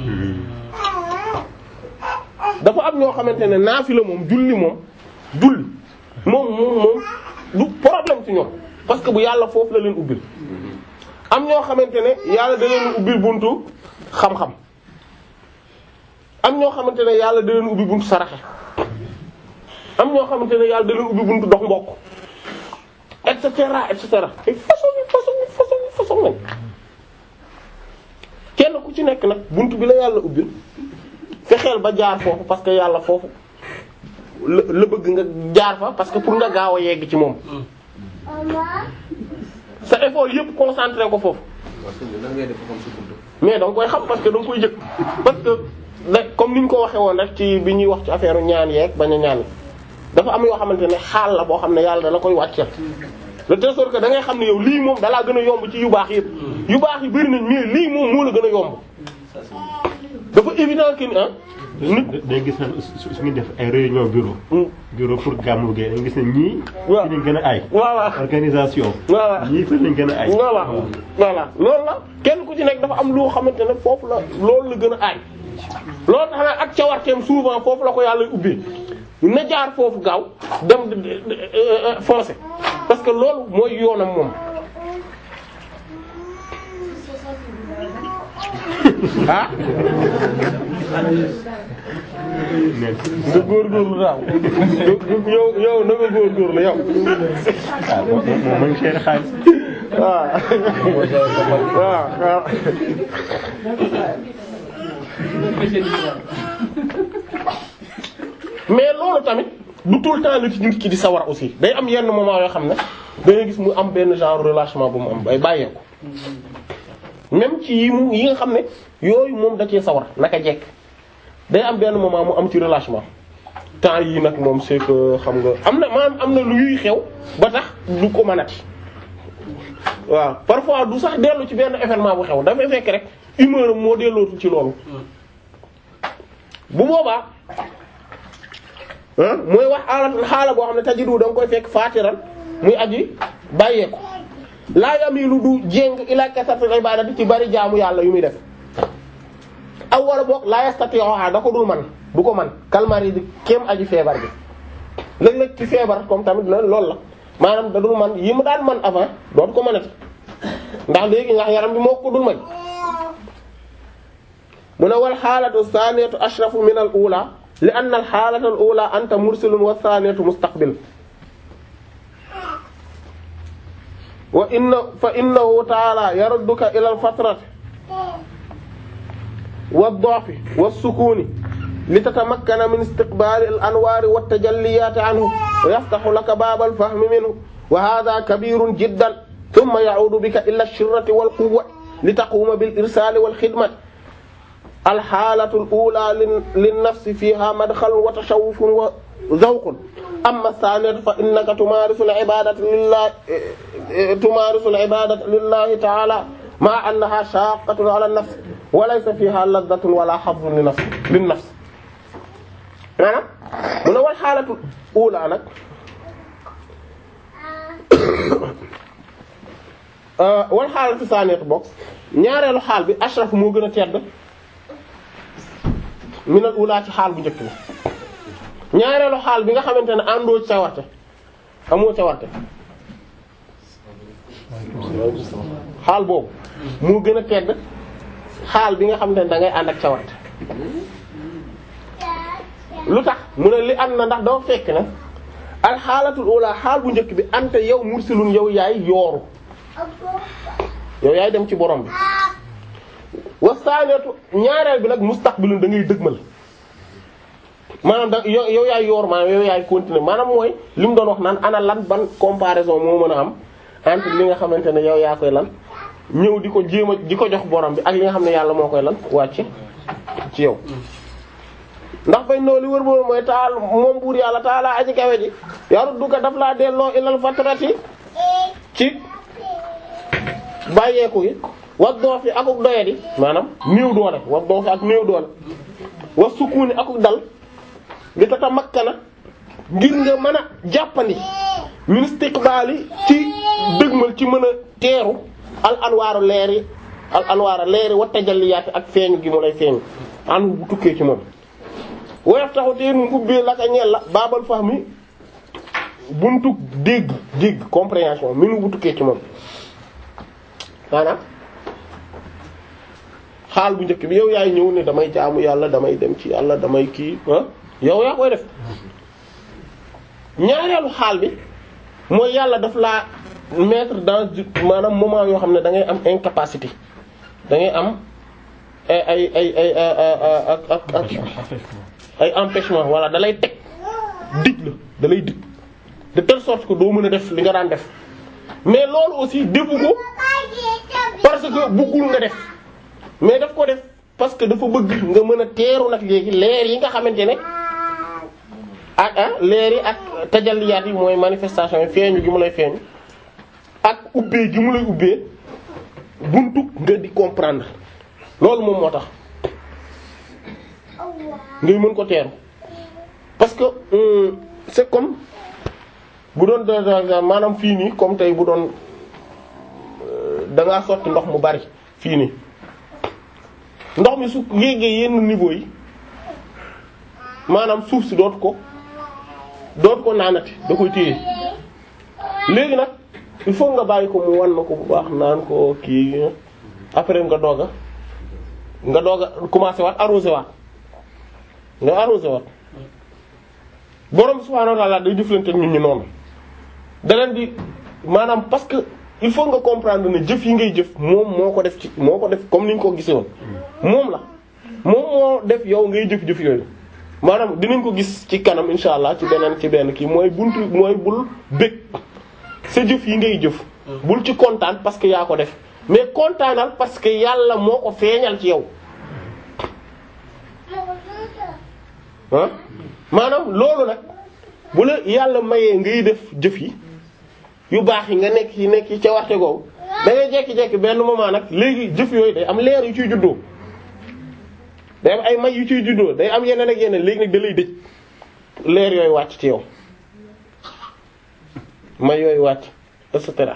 dafa am ñoo xamante ne naafila moom julli moom julli moom moom moom du problème ci ñoom parce que bu yàlla foofu la leen ubbil am ñoo xamante ne yàlla da leen ubbil buntu xam-xam am ñoo xamante ne yàlla da leen ubbi buntu saraxe am ñoo xamante ne yàlla da leen ubbi buntu dox mbokk et cetera et cetera ay façon yi façon yi façon yi façon lañ kenn ku ci nekk nag buntu bi la yàlla ubbil fexeel ba jaar foofu parce que yàlla foofu la la bëgg nga jaar fa parce que pour nga gaaw a yegg ci moom sa effort yëpp concentré ko foofu mais da nga koy xam parce que da nga koy jëkk parce que da comme ni ñu ko waxee woon rek ci bi ñuy wax ci affaire ñaan yeeg bañ a ñaan dafa am yoo xamante ne xaal la boo xam ne yàlla dala koy wàcceel de telle sorte que da ngay xam ne yow lii moom dalaa gën a yomb ci yu baax yëpp yu baax yi bari nañ mais lii moom moo la gën a yomb dafa évident que ni ah nit day gis na su su ñu def ay réunion bureau bureau pour gàmmu gi dañu gis ne ñii waaw fi lañ gën a ay voilà organisation voilà ñii fi lañ gën a ay voilà voilà loolu la kenn ku ci nekk dafa am loo xamante ne foofu la loolu la gën a aay loolu tax na ak cawarteem souvent foofu la ko yàlla ubbee na jaar foofu gaaw dem de- de- de- euh, foncer parce que loolu mooy yoonam moom ah mais nga góorgóorlu daaw yow yow na nga góorgóorlu yow ah moom moom ma ngi cher xaalis waaw waaw waaw mais loolu tamit du tout le temps la ci nit ki di sawar aussi day am yenn moment yoo xam ne da ngay gis mu am benn genre relâchement bu mu am bay bàyyeeku même ci yi mu yi nga xam ne yooyu moom da cee sawar naka jekk day am benn moment mu am ci relâchement temps yii nag moom c'est que xam nga am na maanaam am na lu yuy xew ba tax du ko mënati waaw parfois du sax dellu ci benn événement bu xew dafay fekk rek humeur am moo dellootul ci loolu bu boobaa ah mooy wax xaala xaala boo xam ne tajidu da nga koy fekk faatiran muy aji bàyyeeku laa yamilu du jéng ila kasratil ibadati ci bari jaamu yàlla yu muy def aw wala boog laa yastati'uha da ko dul man du ko man kalmari di kéem aji feebar bi léeg-léeg ci feebar comme tamit la loolu la maanaam da dul man yi mu daan man avant dootu ko mënati ndax léegi ndax yaram bi moo ko dul may mu ne wal xaalatu thaniyatu ashrafu min al ula li anna al xaalata al ula anta mursilun wa thaniyatu mustaqbil wa inna fa innahu ta'ala yarudduka ila al fatrati wa ad-da'fi wa as-sukuni litatamakkana min istiqbali al anwari wa at-tajalliyat anhu wa yaftahu laka baba al fahmi minhu wa hadha kabirun jiddan thumma ya'udu bika ila ash-shirrati wal quwwati litaquma bil irsali wal khidmati alxaalatu al-uulaa lin-nafsi fiihaa madxalun wa tashawwufun wa zawqun amma ath-thaaniyatu fa innaka tumaarisu al-ibaadata lillaahi tumaarisu al-ibaadata lillaahi ta'aalaa ma'a annahaa shaaqqatun 'alaa an-nafs wa laysa fiihaa laddatun wa laa hazzun li-nafs lin-nafs maanaam mu ne wal xaalatu al-uulaa nag wal xaalatu ath-thaaniyatu bokk ñaareelu xaal bi ashraf moo gën a tedd minal ula ci xaal bu njëkk bi ñaareelu xaal bi nga xamante ne àndoo ci cawarte amoo cawarte xaal boobu moo gën a tedd xaal bi nga xamante ne da ngay ànd ak cawarte lu tax mu ne li am na ndax doo fekk ne al xaalatul ula xaal bu njëkk bi ante yow mursilun yow yaay yooru yow yaay dem ci borom bi wasaaniyatu ñaareel bi nag mustaqbilun da ngay dëgmal maanaam da yow yow yaay yoor maanaam yow yaay continuer maanaam mooy li mu doon wax naan ana lan ban comparaison moo mën a am entre li nga xamante ne yow yaa koy lan ñëw di ko jéem a di ko jox borom bi ak li nga xam ne yàlla moo koy lan wàcce ci yow ndax fay noo li wër boobu mooy taal moom buur yàlla taala aji kawe ji yaru duka daf laa delloo ilal fatrati ci bàyyeeku yi wa doofi akuk doyadi maanaam néew doole wa doofi ak néew doole wa sukuni akuk dal li tata makkana ngir nga mën a jàppandi min istiqbaali ci dëgmal ci mën a teeru al anwaaru leer yi al anwaaru leer yi wa tajalliyaati ak feeñu gi mu lay feeñu an bu tukkee ci moom woyof taxu te mu ubbee la ka ñeel la baabal fahmi buntu dégg dégg compréhension minu bu tukkee ci moom maanaam xaal bu njëkk bi yow yaay ñëw ne damay jaamu yàlla damay dem ci yàlla damay kii ah yow yaa koy def ñaareelu xaal bi mooy yàlla daf laa mettre dans maanaam moment yoo xam ne da ngay am incapacité da ngay am ay ay ay ay ak ak ak ay empêchement voilà da lay teg dig la da lay dig de telle sorte que doo mën a def li nga daan def mais loolu aussi defu ko parce que bëggul nga def mais daf ko def parce que dafa bëgg nga mën a teeru nag léegi leer yi nga xamante ne ak ah leer yi ak tajalliyaat yi mooy manifestation yi feeñu gi mu lay feeñu ak ubbee gi mu lay ubbee buntu nga di comprendre loolu moom moo tax ngay mën ko teeru parce que hum, c'est comme bu doon de maanaam fii nii comme tey bu doon da ngaa sotti ndox mu bari fii nii ndox mi su yéegee yenn niveau yi maanaam suuf si dootu ko dootu ko naanati da koy téye léegi nag il faut nga bàyyi ko mu wan na ko bu baax naan ko kii après nga doog a nga doog a commencer waat arroser waat nga arroser waat borom subhaanahu wa ta'ala day jëflante ak ñun ñu noonu da leen di maanaam parce que il faut nga comprendre ne jëf yi ngay jëf moom moo ko def ci moo ko def comme ni ñu ko gisee woon moom la moom moo def yow ngay jëf-jëf yooyu maanaam dinañ ko gis ci kanam insha allah ci beneen ci benn kii mooy buntu mooy bul bëgg sa jëf yi ngay jëf bul ci kontaan parce que yaa ko def mais kontaanal parce que yàlla moo ko feeñal ci yow ah maanaam loolu nag bu la yàlla mayee ngay def jëf yi yu baax yi nga nekk ci nekk ci ca waxte googu da ngay jekki-jekki benn moment nag léegi jëf yooyu day am leer yu ciy juddoo day am ay may yu ciy juddoo day am yeneen ak yeneen léegi nag da lay dëj leer yooyu wàcc ci yow may yooyu wàcc et cetera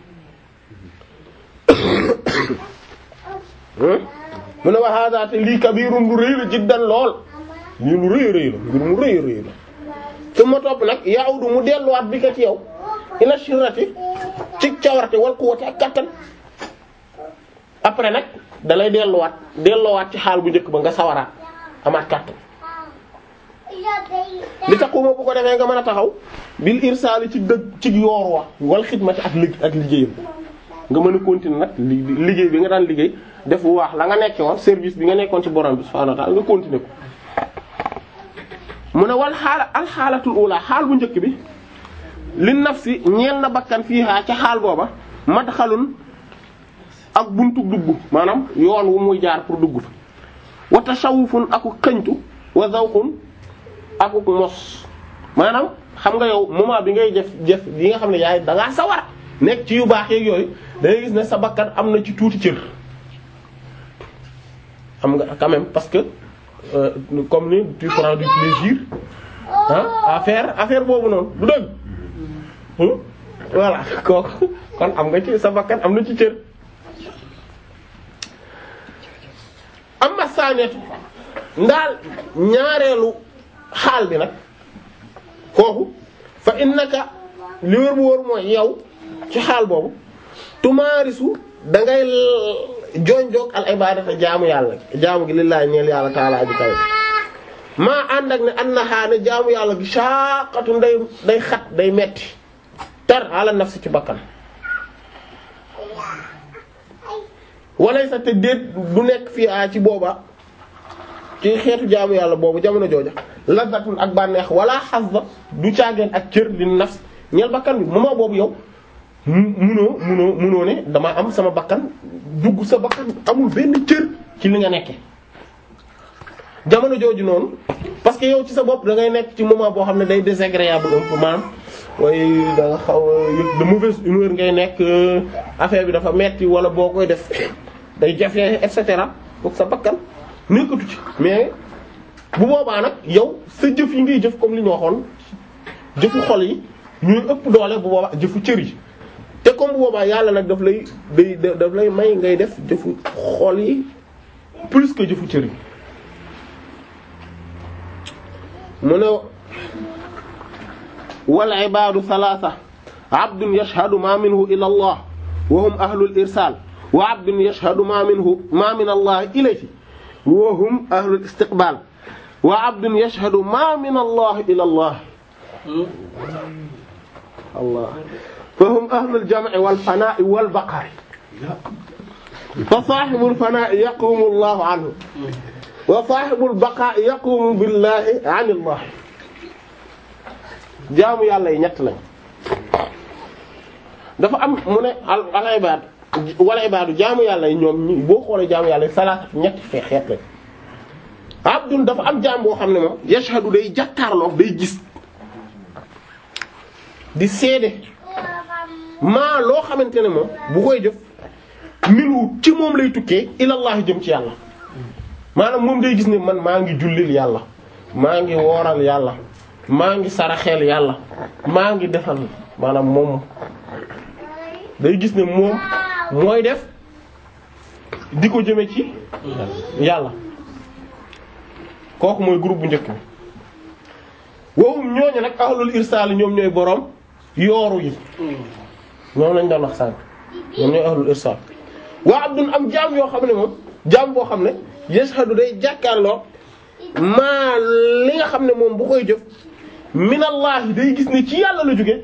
mu ne wa hada te lii kabirun lu rëy la jiddan lool lii lu rëy rëy la mbir mu rëy rëy la su ma topp nag yaawdu mu delluwaat bi ka ci yow ila shirati ci cawarte wal quwwati ak kattan après nag dalay delluwaat delluwaat ci xaal bu njëkk ba nga sawaraat amaat kattan li taxuma bu ko defee nga mën a taxaw bil irsaali ci dëgg ci yoor wa wal xidmati ak lig ak liggéeyam nga mën a continuer nag liggéey bi nga daan liggéey def bu waax la nga nekke woon service bi nga nekkoon ci borom bi subhaanahu wa ta'ala nga continuer ko mu ne wal xaala alxaalatul ula xaal bu njëkk bi li nafsi ñeel na bakkan fiihaa ca xaal booba madxalun ak buntu dugg maanaam yoon wu muy jaar pour dugg fa wa tashawufun aku xëñtu wa zawqun aku mos maanaam xam nga yow moment bi ngay jëf jëf yi nga xam ne yaay da ngaa sawar nekk ci yu baax yeeg yooyu da ngay gis ne sa bakkan am na ci tuuti cër xam nga quand même parce que euh, comme ni tu prends du plaisir ah à faire affaire boobu noonu du dëgg Hmm? voilà kooku kon am nga ci sa bakkan am na ci cër amma saaneetu ndaal ñaareelu xaal bi nag kooku fa innaka li wër bu wër mooy yow ci xaal boobu tumaarisu da ngay jonjoog al ibadata jaamu yàlla jaamu gi lillahi ñeel yàlla taala aji kawe maa ànd ak ne an na xaane jaamu yàlla gi shaqatu day day xat day metti tar ala nafsi ci bakkan walay sa te déet du nekk fii a ci booba ci xeetu jaamu yàlla boobu jamono jooja lazatun ak bànneex wala xasba du caageen ak cër li nafs ñeel bakkan bi moment boobu yow mu munoo munoo munoo ne dama am sama bakkan dugg sa bakkan amul benn cër ci li nga nekke jamono jooju noonu parce que yow ci sa bopp da ngay nekk ci moment boo xam ne day désagréable un peu maanaam waaye da nga xaw a yëg de mauvaise humeur ngay nekk affaire bi dafa metti wala boo koy def day jafe et cetera foog sa bakkan nekkatu ci mais bu boobaa nag yow sa jëf yi ngay jëf comme li ñu waxoon jëfu xol yi ñuy ëpp doole bu boobaa jëfu cër yi te comme bu boobaa yàlla nag daf lay day daf lay may ngay def jëfu xol yi plus que jëfu cër yi mu ne wal ibaadu salaasa abdun yashhadu ma minhu ila allah wa hum ahlul irsal wa abdun yashhadu ma minhu ma min allah ilayhi wa hum ahlul istiqbal wa abdun yashhadu ma min allah ila allah allah fa hum ahlul jam'i wal fanaa'i wal baqaa'i fa saahibul fanaa'i yaqumu allahu anhu wa saahibul baqaa'i yaqumu billahi an allah jaamu yàlla yi ñett lañ dafa am mu ne al al ibaad wala ibaadu jaamu yàlla yi ñoom ñi boo xoolee jaamu yàlla yi salaat ñetti fee xeet lañ abdun dafa am jaam boo xam ne moom yashhadu day jàkkaarloo day gis di seede maa loo xamante ne moom bu koy jëf minu ci moom lay tukkee ilallahi jëm ci yàlla maanaam moom day gis ne man maa ngi jullil yàlla maa ngi wooral yàlla maa ngi saraxeel yàlla maa ngi defal maanaam moom day gis ne moom mooy def di ko jëme ci yàlla kooku mooy groupe bu njëkk bi wowum ñooñu nag ahlul irsaal ñoom ñooy boroom yooru yi ñoom lañ doon wax sànq ñoom ñooy ahlul irsaal waa abdun am jaam yoo xam ne moom jaam boo xam ne yashhadu day jàkkaarloo maa li nga xam ne moom bu koy jëf minallahi day gis ne ci yàlla la jóge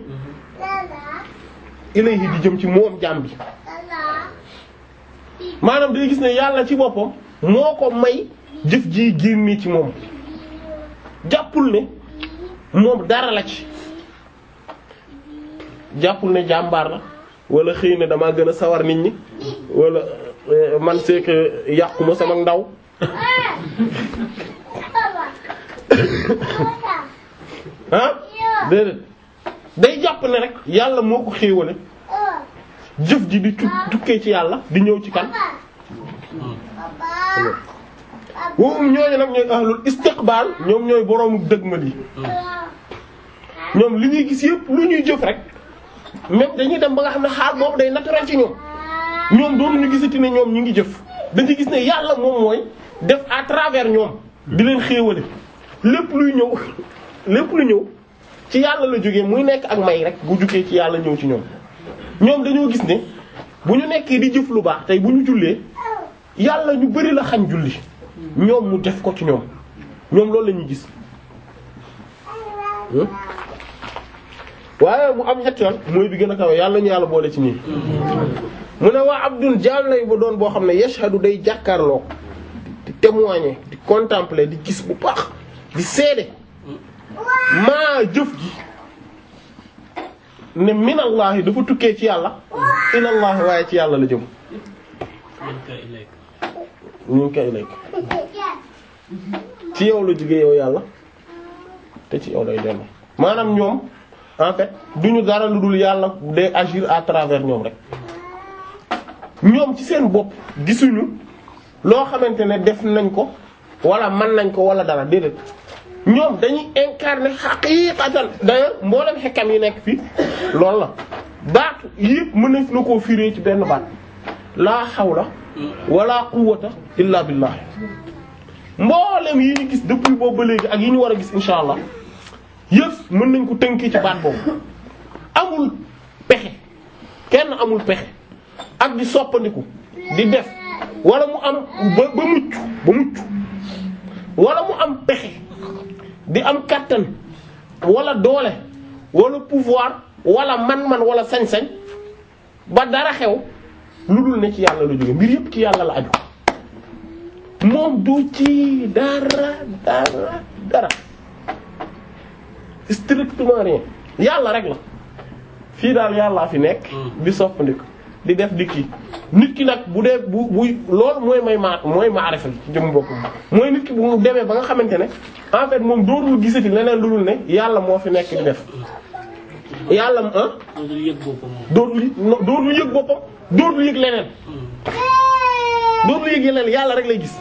ilayhi di jëm ci moom jaam bi maanaam day gis ne yàlla ci boppam moo ko may jëf ji génne ci moom jàppul ne moom dara la ci jàppul ne jàmbaar la wala xëy na damaa gën a sawar nit ñi wala man c'est que yàquma sama ndaw ah déedéet day jàpp ne rek yàlla moo ko xéewale jëf ji di tukkee ci yàlla di ñëw ci kan woowum ñooñu nag ñooy ahlul istiqbal ñoom ñooy boroomu dëgmal yi ñoom li ñuy gis yëpp lu ñuy jëf rek même dañuy dem ba nga xam ne xaal boobu day naturel ci ñoom ñoom doonuñu gisati ne ñoom ñu ngi jëf dañuy gis ne yàlla moom mooy def à travers ñoom di leen xéewale lépp luy ñëw lépp lu ñëw ci yàlla la jógee muy nekk ak may rek bu jugee ci yàlla ñëw ci ñoom ñoom dañoo gis ne bu ñu nekkee di jëf lu baax tey bu ñu jullee yàlla ñu bari la xañ julli ñoom mu def ko ci ñoom ñoom loolu la ñuy gis waaye bu am ñetti yoon mooy bi gën a kawe yàlla ñu yàlla boole ci nii mu ne waa abdun jaam lay ba doon boo xam ne yashhadu day jàkkaarloo di témoigner di contempler di gis bu baax di seede maa jëf gi ne minallahi dafa tukkee ci yàlla ilallahi waaye ci yàlla la jëm ñu ngi koy ilayk ci yow la jógee yow yàlla te ci yow lay dellu maanaam ñoom en fait duñu dara lu dul yàlla day agir à travers ñoom rek ñoom ci seen bopp gisuñu loo xamante ne def nañ ko wala mën nañ ko wala dara déedéet ñoom dañuy incarner xaqiiqatan d'ailleurs mboolem xekkam yi nekk fii loolu la baatu yëpp mën nañ na koo firé ci benn baat laa hawla wala quwwata illa billah mboolem yi ñu gis depuis boobu ba léegi ak yi ñu war a gis insha allah yëpp mën nañ ko tënkee ci baat boobu amul pexe kenn amul pexe ak di soppandiku di def wala mu am ba ba mucc ba mucc wala mu am pexe di am kattan wala doole wala pouvoir wala man-man wala sañ-sañ ba dara xew lu dul ne ci yàlla la jóge mbir yëpp ci yàlla la aju moom du ci dara dara dara strictement rien yàlla rek la fii daal yàllaa fi nekk di soppandiku di def di kii nit ki nag bu dee bu bu loolu mooy may ma mooy maarifa ci jëm bopp mooy nit ki bu mu demee ba nga xamante ne en fait moom dootul gisati leneen lu dul ne yàlla moo fi nekk di def yàlla ah dootul yëg boppam moom. dootul yëg no- dootul yëg boppam dootul yëg leneen dootul yëg leneen yàlla rek lay gis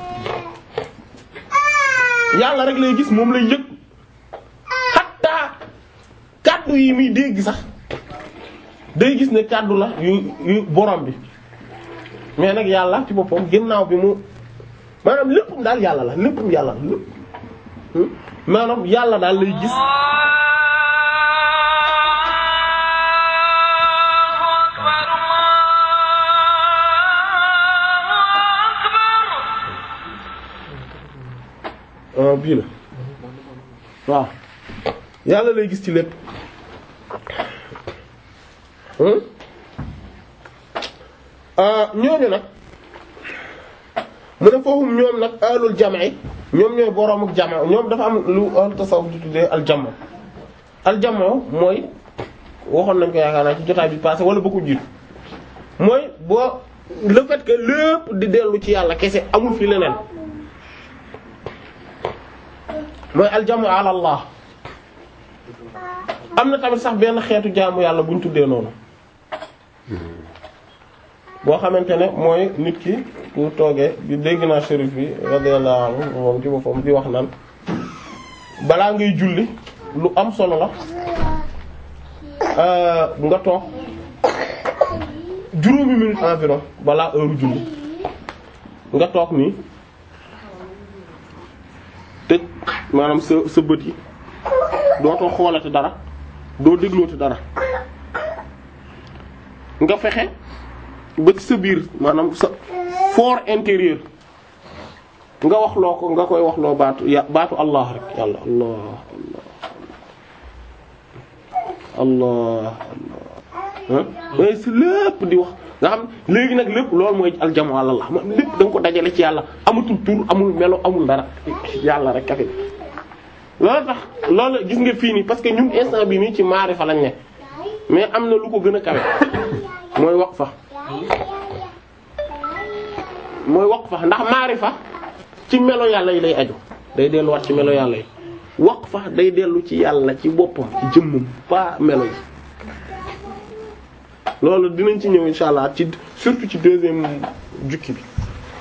yàlla rek lay gis moom lay yëg xatta kàddu yi muy dégg sax day gis ne kàddu la yu yu borom bi mais nag yàlla ci boppam ginnaaw bi mu maanaam léppam daal yàlla la léppam yàlla la lépp Hmm? maanaam yàlla daal lay gis ah bii la waaw yàlla lay gis ci lépp hmm? ah ñooñu nag mu ne foofu ñoom nag ahlul jam'i ñoom ñooy boroomu jama ñoom dafa am lu ahlu tasawuf di tuddee aljama aljama mooy waxoon nañ ko yaakaar naa ci jotaay bi passé wala ba ko jiitu mooy boo le fait que lépp di dellu ci yàlla kese amul fi leneen mooy aljamu ala allah am na tamit sax benn xeetu jaamu yàlla bu ñu tuddee noonu boo xamante ne mooy nit ki bu toogee bi dégg naa shérif bi radiyallahu anhu moom ci boppam di wax naan balaa ngay julli lu am solo la euh, nga toog juróomi minute environ balaa heure julli nga toog nii tëj maanaam sa sa bët yi dootoo xoolati dara doo déglooti dara nga fexe ba ci sa biir maanaam sa fort intérieur nga wax loo ko nga koy wax loo baatu ya baatu allah rek yàlla allah allah allah ah mais si lépp di wax nga xam léegi nag lépp loolu mooy aljamu àlallah ma lépp da nga ko dajale ci yàlla amatul tur amul melo amul dara yàlla rek kafe loolu tax loolu gis nga fii nii parce que ñun instant bi nii ci maarifa lañ ne mais am na lu ko gën a kawe mooy waqfa mooy waqfa ndax maarifa ci melo yàlla yi lay aju day delluwaat ci melo yàlla yi waqfa day dellu ci yàlla ci boppam ci jëmmam pas melo yi loolu dinañ ci ñëw insha allah ci surtout ci deuxième jukki bi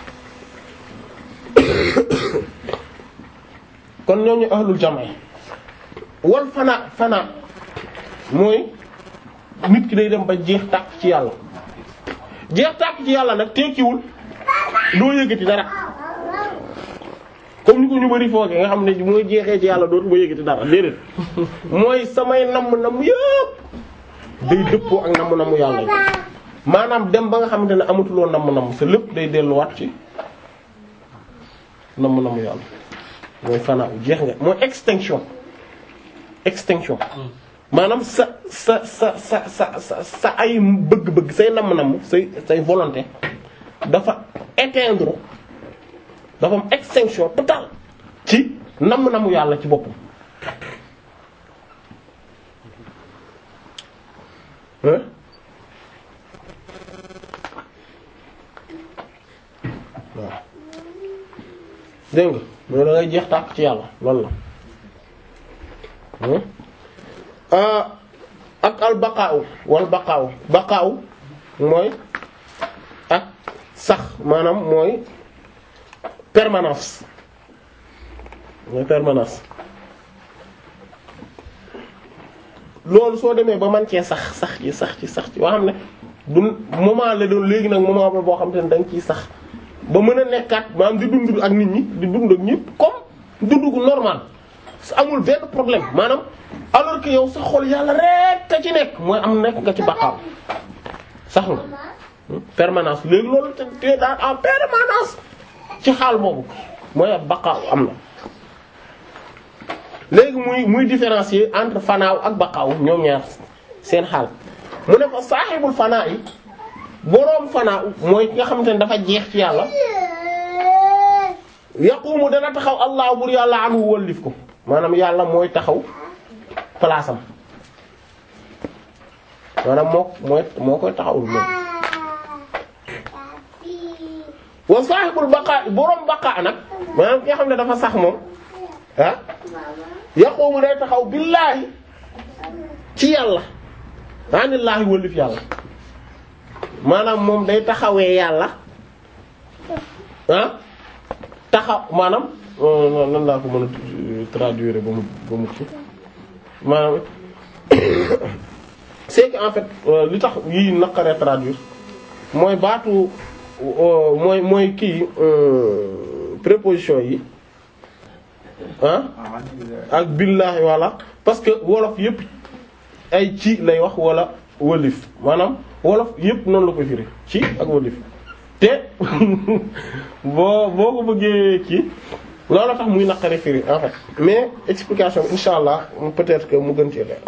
kon ñooñu ahlul jamaa wal fana fana mooy nit ki day dem ba jeex tàkk ci yàlla jeex tàkk ci yàlla nag tekkiwul doo yëgati dara comme ni ko ñu bari fooge nga xam ne mooy jeexee ci yàlla dootu ba yëgati dara déedéet mooy samay namm namm yëpp day dëppoo ak namm namm yàlla yi maanaam dem ba nga xamante ne amatuloo namm namm sa lépp day delluwaat ci namm namm yàlla mooy fanaaw jeex nga mooy extinction extinction maanaam sa sa sa sa sa sa sa ay bëgg-bëgg say namm-namm say say volonté dafa éteindre dafa am extinction totale ci namm-namm yàlla ci boppam hein waaw dégg nga mooy da ngay jeex tàkk ci yàlla loolu la hein ah ak al baqaaw wal baqaaw baqaaw mooy ak sax maanaam mooy permanence mooy permanence loolu soo demee ba man cee sax sax ci sax ci sax ci waa xam ne du moment la doon léegi nag moment ba boo xam te ne da nga ciy sax ba mën a nekkaat maanaam di dund ak nit ñi di dund ak ñëpp comme dund gu normal amul benn problème maanaam alors que yow sa xol yàlla rek ka ci nekk mooy am nekk nga ci baqaaw sax nga permanence léegi loolu te te daal en permanence ci xaal boobu mooy ab baqaaw am na léegi muy muy différencier entre fanaaw ak baqaaw ñoom ñaar seen xaal mu ne ko saaxibul fanaa yi boroom fanaaw mooy ki nga xamante ne dafa jeex ci yàlla yaqumu dana taxaw allah bur yàlla anhu wallif ko maanaam yàlla mooy taxaw place am maanaam moo mooy moo koy taxawul moom wa sahibul baqa boroom baqa nag maanaam ki nga xam ne dafa sax moom ah yaqumu day taxaw billaahi ci yàlla anillaahi wëllif yàlla maanaam moom day taxawee yàlla ah taxaw maanaam nan laa ko mën a traduire ba mu ba mu ci maanaam c'est que en fait li tax yii naqaree traduire mooy baatu mooy mooy kii préposition yi ah ak billaahi walla parce que wolof yépp ay ci lay wax wala wëlif maanaam wolof yépp noonu la koy firi ci ak wëlif te boo boo ko bëggee kii loolu tax muy naqari firi en fait mais explication bi insha allah peut-être que mu gën ci leer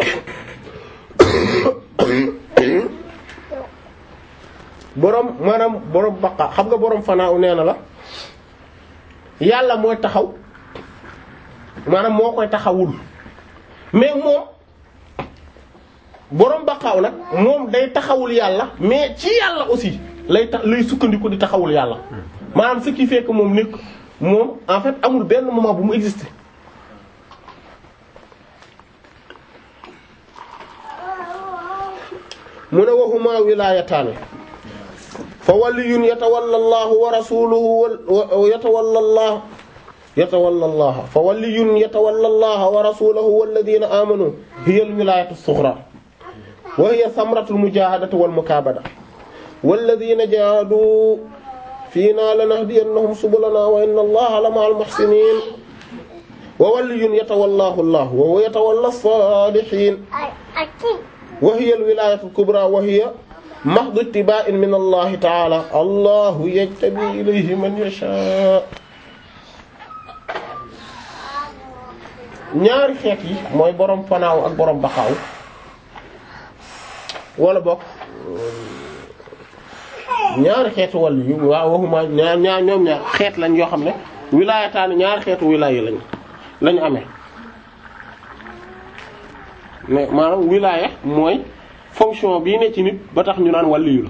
boroom maanaam boroom baqa xam nga boroom fanaaw nee na la yàlla mooy taxaw maanaam moo koy taxawul mais moom boroom baqaaw nag moom day taxawul yàlla mais ci yàlla aussi lay tax lay sukkandiku di taxawul yàlla maanaam ce qui fait que moom nekk moom en fait amul benn moment bu mu exister mu ne waxuma wilaayataani fa waliyun yatawalla allahu wa rasuluhu wa yatawalla allah yatawalla allah fa waliyun yatawalla allah wa rasuluhu walladhina amanu hiya alwilayatu as-sughra wa hiya thamratu al-mujahadati wal mukabada walladhina jahadu fina lanahdiyannahum subulana wa inna allaha lama'al muhsinin wa waliyun yatawallahu allah wa huwa yatawalla as-salihin wa hiya al-wilayatu al-kubra wa hiya mahdhu ittiba'in min Allah ta'ala Allahu yajtabi ilayhi man yasha ñaari xeet yi mooy borom fanaaw ak borom baxaaw wala bokk ñaari xeetu wàllu yu waaw waxuma ñaar ñaar ñoom ñaar xeet lañ yoo xam ne wilaayataani ñaari xeetu wilaaya lañ lañu amee mais maanaam wilaaya mooy fonction bii ne ci nit ba tax ñu naan waliyu la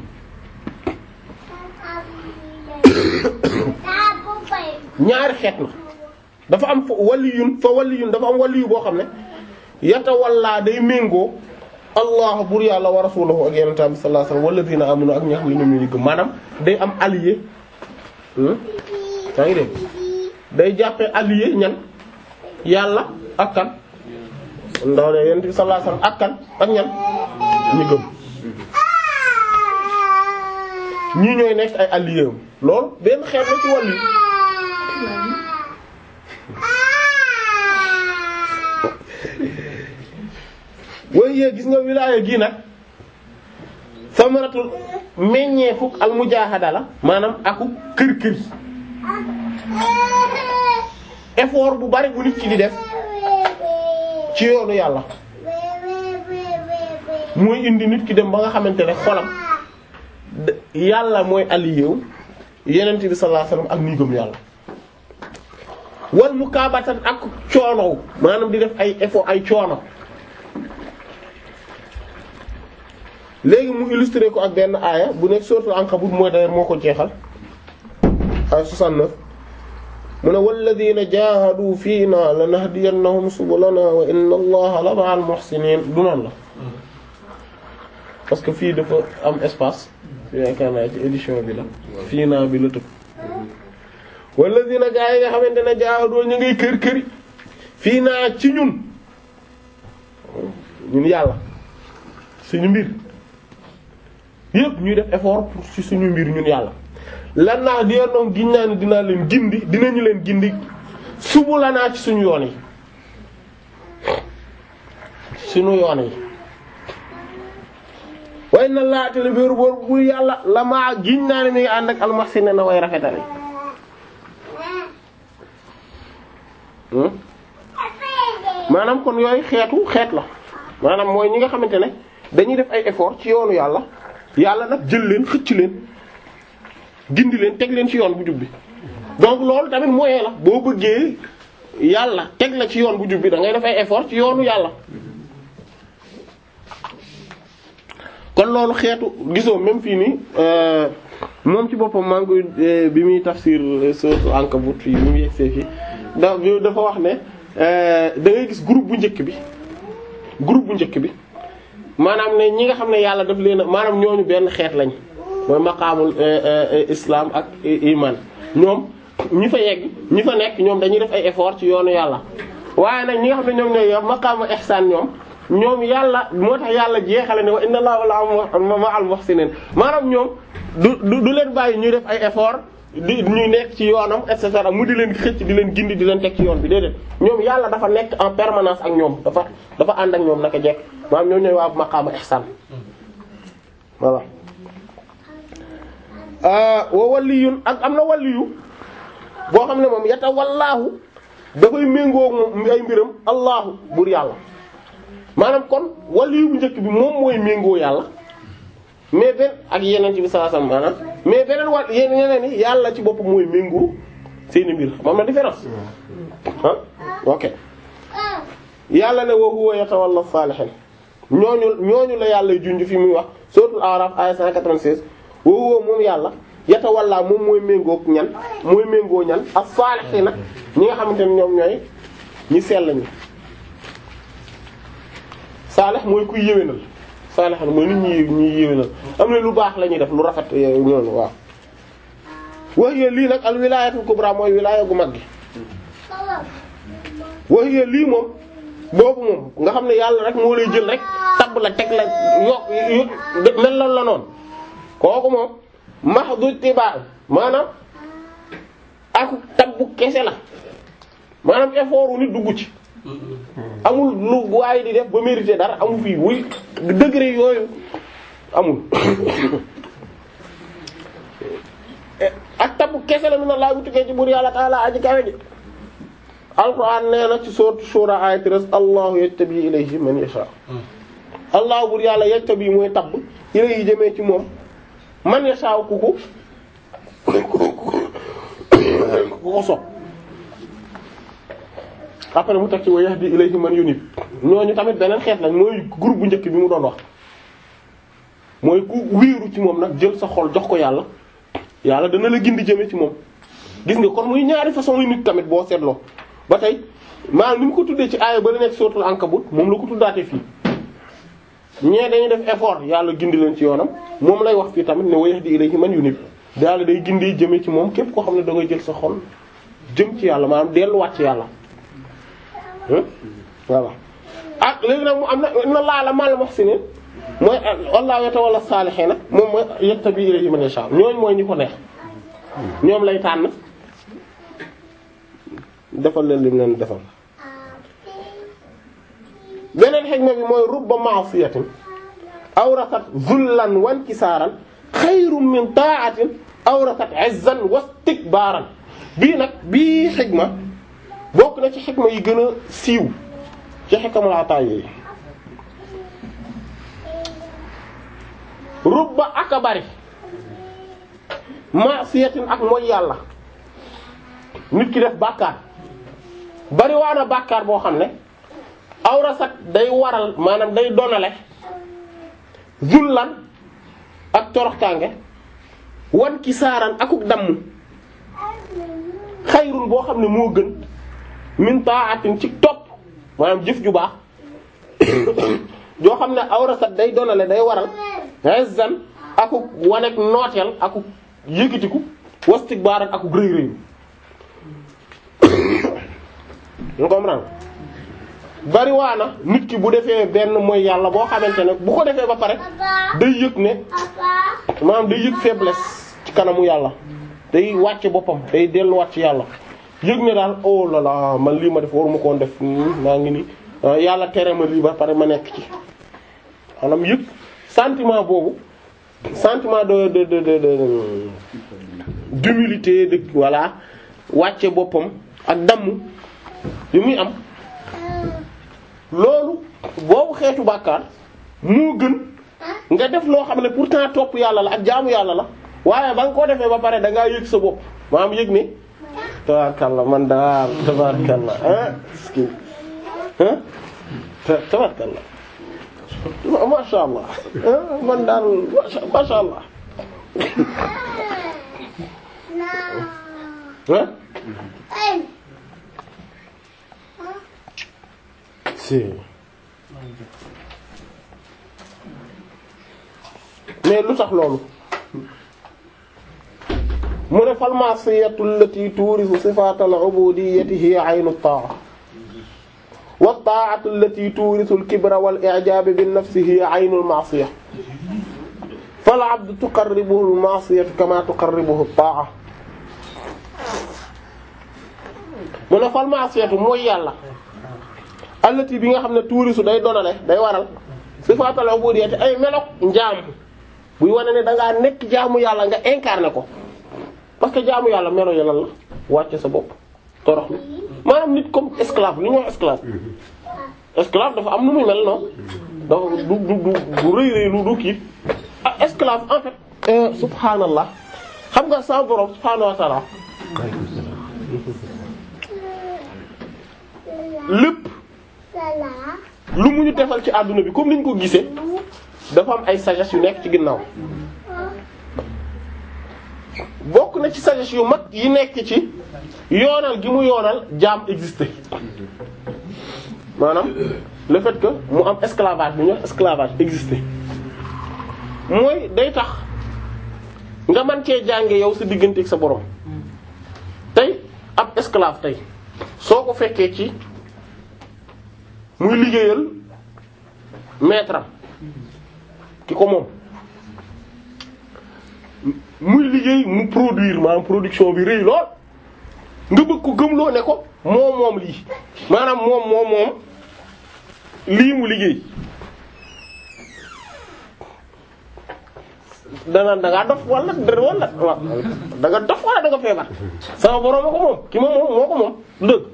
ñaari xeet na dafa am fa waliyun fa waliyun dafa am waliyu boo xam ne yatawalla day méngoo allah bur yàlla wa rasuluhu ak yenente bi sallallahu alayhi wasallam walladina amanu ak ñi xam ne ñoom ñu gëm maanaam day am allié yaa ngi dégg day jàppee allié ñan yàlla ak kan ndaw de yenente bi sallallahu alayhi wasallam ak kan ak ñan ñu gëm ñii ñooy nekk ay allié am loolu benn xeet la ci wàllu waaye gis nga wilaaya gi nag samaratul meññee fukk al mujaahada la maanaam aku kër kër effort bu bari bu nit ki di def ci yoonu yàlla mooy indi nit ki dem ba nga xamante ne xolam yàlla mooy allié yenent bi sallallahu alayhi wasallam ak nii gëm yàlla wal mukaabatan ak coonow maanaam di def ay effort ay coono léegi mu illustré ko ak benn aaya bu nekk sourate Ankabut mooy d'ailleurs moo ko jeexal ay 69 mu ne walladina jahadu fiina lanahdiyannahum subulana wa inna allaha la ma'al muhsinin du noonu la parce que fii dafa am espace yaakaar naa ci édition bi la fii naa bi la tëb walladina gaa yi nga xamante ne jaahadu ñu ngay kër këri fii naa ci ñun ñun yàlla suñu mbir yëpp ñuy def effort pour ci suñu mbir ñun yàlla lan naa di noom giñ naa ne dinaa leen gindi dinañu leen gindi subu la naa ci suñu yoon yi suñu yoon yi way na laatale béeru boor bu yàlla la maa giñ naa ne mi ngi ànd ak almaxsine na way rafetale maanaam kon yooyu xeetu xeet la maanaam mooy ñi nga xamante ne dañuy def ay effort ci yoonu yàlla yàlla nag jël leen xëcc leen gindi leen teg leen ci yoon bu jub bi donc loolu tamit moyen la boo bëggee yàlla teg la ci yoon bu jub bi da ngay def ay effort ci yoonu yàlla kon loolu xeetu gisoo même fii nii moom ci boppam maa ngi koy bi muy tafsir sourate Ankabut fii bi mu yegsee fii da dafa wax ne da ngay gis groupe bu njëkk bi groupe bu njëkk bi maanaam ne ñi nga xam ne yàlla daf leen a maanaam ñooñu benn xeet lañ mooy maqaamul islam ak iman ñoom ñi fa yegg ñi fa nekk ñoom dañuy def ay effort ci yoonu yàlla waaye nag ñi nga xam ne ñoom ñooy yor maqaamu ihsaan ñoom ñoom yàlla moo tax yàlla jeexale ne wa inna allaha ma'al muhsinin maanaam ñoom du du du leen bàyyi ñuy def ay effort di ñuy nekk ci yoonam et cetera mu di leen xëcc di leen gindi di leen teg ci yoon bi déedéet ñoom yàlla dafa nekk en permanence ak ñoom dafa dafa ànd ak ñoom naka jekk maanaam ñoom ñooy waa maqaamu ihsaan voilà wa waliyun ak am na waliyu boo xam ne moom yata wallaahu dafay méngoo moom ay mbiram allahu buur yàlla maanaam kon waliyu bu njëkk bi moom mooy méngoo yàlla mais benn ak yeneen ci bi sallallahu alayhi wasallam maanaam mais beneen wàll yeneen yeneen yi yàlla ci boppam mooy méngoo seeni mbir moom na différence ah ok yàlla ne wa huwa yatawalla salihin ñooñu ñooñu la yàlla junj fi muy wax suratul A'raf aya 196 wa huwa moom yàlla yatawalla moom mooy méngoo ñan mooy méngoo ñan as-salihina ñi nga xamante ne ñoom ñooy ñi sell ñi saalih mooy kuy yéwénal saalih mooy nit ñi ñuy yéwénal am na lu baax la ñuy def lu rafet ñoonu waaw wax yéen lii nag al wilaayatul kubra mooy wilaaya gu mag gi wax yéen lii moom boobu moom nga xam ne yàlla rek moo lay jël rek tabb la teg la yokk yokk mel la la noonu kooku moom mahdu tibaa maanaam ak tabbu kese la maanaam effort wu nit dugg ci amul lu waaye di def ba mérité dara amul fii wuy degré yooyu amul ak tabbu kese la mi na laa wutukee ci buur yàlla taala aji kawe ji alquran nee na ci sourate shura ayat res allahu yajtabi ilayhi man yasha allahu buur yàlla yajtabi mooy tabb ilayhi jëmee ci moom man yasha ku ko ku ko sopp après mu teg ci wa yahdi ilayhi man yunib ñooñu tamit beneen xeet lañ mooy groupe bu njëkk bi mu doon wax mooy ku wéeru ci moom nag jël sa xol jox ko yàlla yàlla dana la gindi jëme ci moom gis nga kon muy ñaari façon yu nit tamit boo seetloo ba tey maanaam ni mu ko tuddee ci aaya ba la nekk suratul ankabut moom la ko tuddaatee fii ñee dañuy def effort yàlla gindi leen ci yoonam moom lay wax fii tamit ne wa yahdi ilayhi man yunib yàlla day gindi jëme ci moom képp koo xam ne da ngay jël sa xol jëm ci yàlla maanaam delluwaat ci yàlla voilà ah léegi nag mu am na inna Allaha la ma'al muhsinin mooy wallahu yatawalla salihina moom mooy yattabi ilayhi man yasha ñooñ mooy ñi ko neex ñoom lay tànn defal leen lim leen defal beneen xikma bi mooy rubba ma'siyatin awrasat zullan wa inkisaaran xayrun min ta'atin awrasat 'izzan wa istikbaaran bii nag bii xikma bokk na ci xikma yi gën a siiw ci xikamul ataay yi rubba aka bari ma'siyatin ak mooy yàlla nit ki def bàkkaar bari waana bàkkaar boo xam ne awrasat day waral maanaam day donale zullan ak toroxtaange wan ki saaran akuk damm xayrun boo xam ne moo gën min ta'atin ci topp maanaam jëf ju baax joo xam ne awrasat day donale day waral izzan akuk wanek nooteel akuk yëkkatiku wastikbaaran akuk rëy rëy nga comprendre bari waana nit ki bu defee benn mooy yàlla boo xamante ne bu ko defee ba pare day yëg ne maanaam day yëg faiblesse ci kanamu yàlla day wàcce boppam day delluwaat ci yàlla yëg ne daal oh là là man lii ma def waruma koon def maa ngi ni yàlla tere ma lii ba pare ma nekk ci maanaam yëg sentiment boobu sentiment de de de de d'humilité de voilà wàcce boppam ak damm yu muy am loolu boobu xeetu bàkkaar moo gën nga def loo xam ne pourtant topp yàlla la ak jaamu yàlla la waaye ba nga ko defee ba pare da ngaa yëg sa bopp maanaam yëg ne tabarkalla man daal tabarkalla ah ski ah tabarkalla masha Allah ah man daal masha masha Allah ah si mais lu tax loolu mu ne fal ma'siyatu allati turisu sifatal ubudiyyati hiya aynu ta'a wa ta'atu allati turisu al-kibra wal i'jab bin nafsi hiya aynu al-ma'siyah fal 'abdu tuqarribuhu al-ma'siyatu kama tuqarribuhu at-ta'a mu ne fal ma'siyatu mooy yàlla allati bi nga xam ne tuurisu day donale day waral sifatal ubudiyyati ay melok njaam buy wane ne da ngaa nekk jaamu yàlla nga incarné ko parce que jaamu yàlla melo yi lan la wàcce sa bopp torox na maanaam nit comme esclave li ñuy wax esclave esclave dafa am nu muy mel noonu dafa du du du du rëy rëy lu du kii ah esclave en fait euh, subhanallah xam nga sa borom subhanahu wa ta'ala lépp lu mu ñu defal ci àdduna bi comme niñ ko gisee dafa am ay sagesse yu nekk ci ginnaaw bokk na ci sagesse yu mag yi nekk ci yoonal gi mu yoonal jaam exister maanaam le fait que mu am esclavage bu ñu wax esclavage exister mooy day tax nga mën cee jànge yow sa diggante ak sa borom tey ab esclave tey soo ko fekkee ci muy liggéeyal maître am ki ko moom muy liggéey mu produire maanaam production bi rëy lool nga bëgg ko gëmloo ne ko moom moom lii maanaam moom moom moom lii mu liggéey danaan da ngaa dof wala wala waaw da nga dof wala da nga feebar sama borom moo ko moom ki moom moom moo ko moom dëgg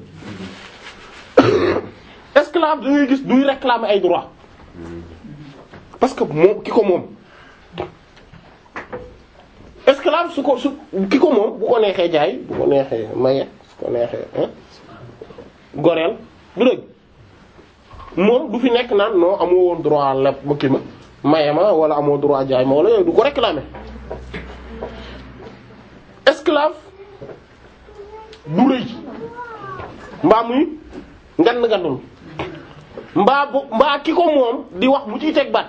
esclave da ngay gis duy réclamer ay droits parce que moom ki ko moom esclave su ko su ki ko moom bu ko neexee jaay bu ko neexee maye su ko neexee hein goreel du dëgg moom du fi nekk naan non amoo woon droit lépp ba kii ma maye ma wala amoo droit jaay ma wala yooyu du ko réclamer esclave du rëy mbaa muy ngand ngandul mbaa bu mbaa ki ko moom di wax mu ciy teg baat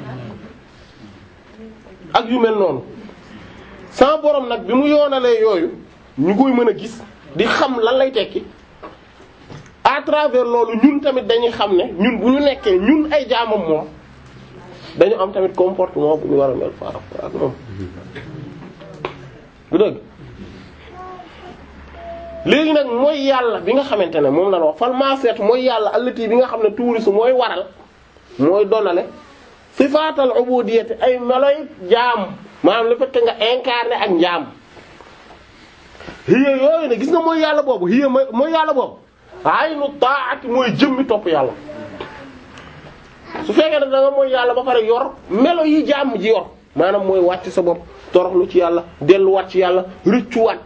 ak yu mel noonu sama borom nag bi mu yoonalee yooyu ñu koy mën a gis di xam lan lay tekki à travers loolu ñun tamit dañuy xam ne ñun bu ñu nekkee ñun ay jaamam moom dañu am tamit comportement bu ñu war a mel par rapport ak moom du dëgg léegi nag mooy yàlla bi nga xamante ne moom la wax fal maaseet mooy yàlla allati bi nga xam ne tuurisu mooy waral mooy donale sifaatal ubudiyyati ay meloy jaam maanaam le fait que nga incarné ak njaam hiya yooyu ne gis nga mooy yàlla boobu hiya mooy yàlla boobu aynu taati mooy jëmmi topp yàlla su fekkee ne da nga mooy yàlla ba pare yor melo yi jaam ji yor maanaam mooy wàcc sa bopp toroxlu ci yàlla delluwaat ci yàlla rëccuwaat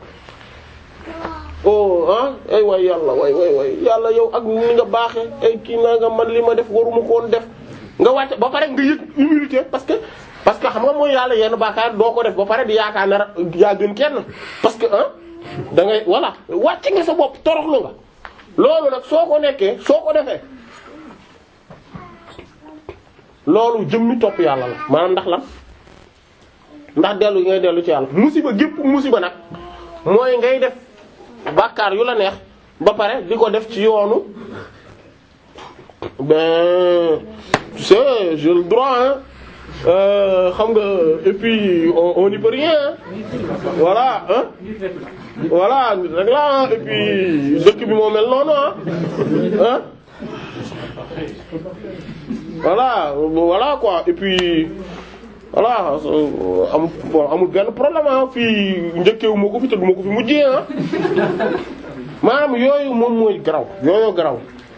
oh ah ay waay yàlla waay waay waay yàlla yow ak ni nga baaxee ay kii naa nga man li ma def waruma ko woon def nga wàcc ba pare nga yëg humilité parce que parce que xam nga mooy yàlla yenn baakaar doo ko def ba pare di yaakaar ne yaa gën kenn parce que ah da ngay voilà wàcc nga sa bopp toroxlu nga loolu nag soo ko nekkee soo ko defee loolu jëmmi topp yàlla la maanaam ndax lan ndax dellu yi ngay dellu ci yàlla musiba gépp musiba nag mooy ngay def bàkkaar yu la neex ba pare di ko def ci yoonu ben tu sais j'ai le droit hein xam nga et puis on on n'y peut rien hein voilà hein voilà rek la et puis dëkk bi moo mel noonu ah hein voilà voilà quoi et puis voilà amul bon amul benn problème ah fii njëkkeewu ma ko fi te du ma ko fi mujjee ah maanaam yooyu moom mooy garaw yooyu garaw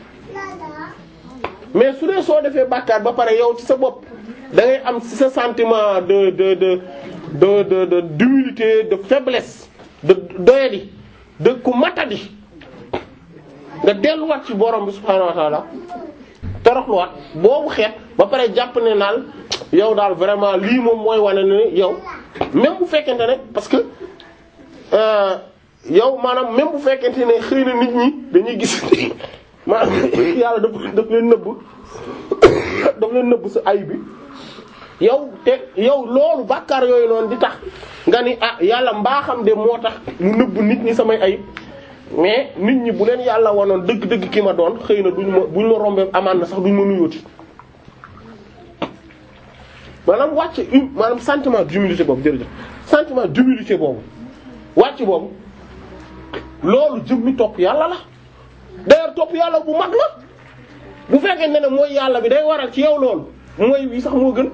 mais su dee soo defee bàkkaar ba pare yow ci sa bopp da ngay am ci sa sentiment de de de de de de d'humilité de faiblesse de doyadi de ku matadi nga delluwaat ci borom bi subhaanahu wa ta'ala toroxluwaat boobu xeet ba pare jàpp ne naal yow daal vraiment lii moom mooy wane ne yow même bu fekkente ne parce que euh, yow maanaam même bu fekkente ne xëy na nit ñi dañuy gis maanaam yàlla daf daf leen nëbb daf leen nëbb sa ay bi yow te yow loolu bàkkaar yooyu noonu di tax nga ni ah yàlla mbaaxam de moo tax mu nëbb nit ñi samay ayib mais nit ñi bu leen yàlla wanoon dëgg-dëgg ki ma doon xëy na duñu ma buñu ma rombee amaan na sax duñu ma nuyooti maanaam wàcce une maanaam sentiment d'humilité boobu jërëjëf sentiment d'humilité boobu wàcc boobu loolu jëmmi topp yàlla la d'ailleurs topp yàlla bu mag la bu fekkee ne ne mooy yàlla bi day waral ci yow loolu mooy wi sax moo gën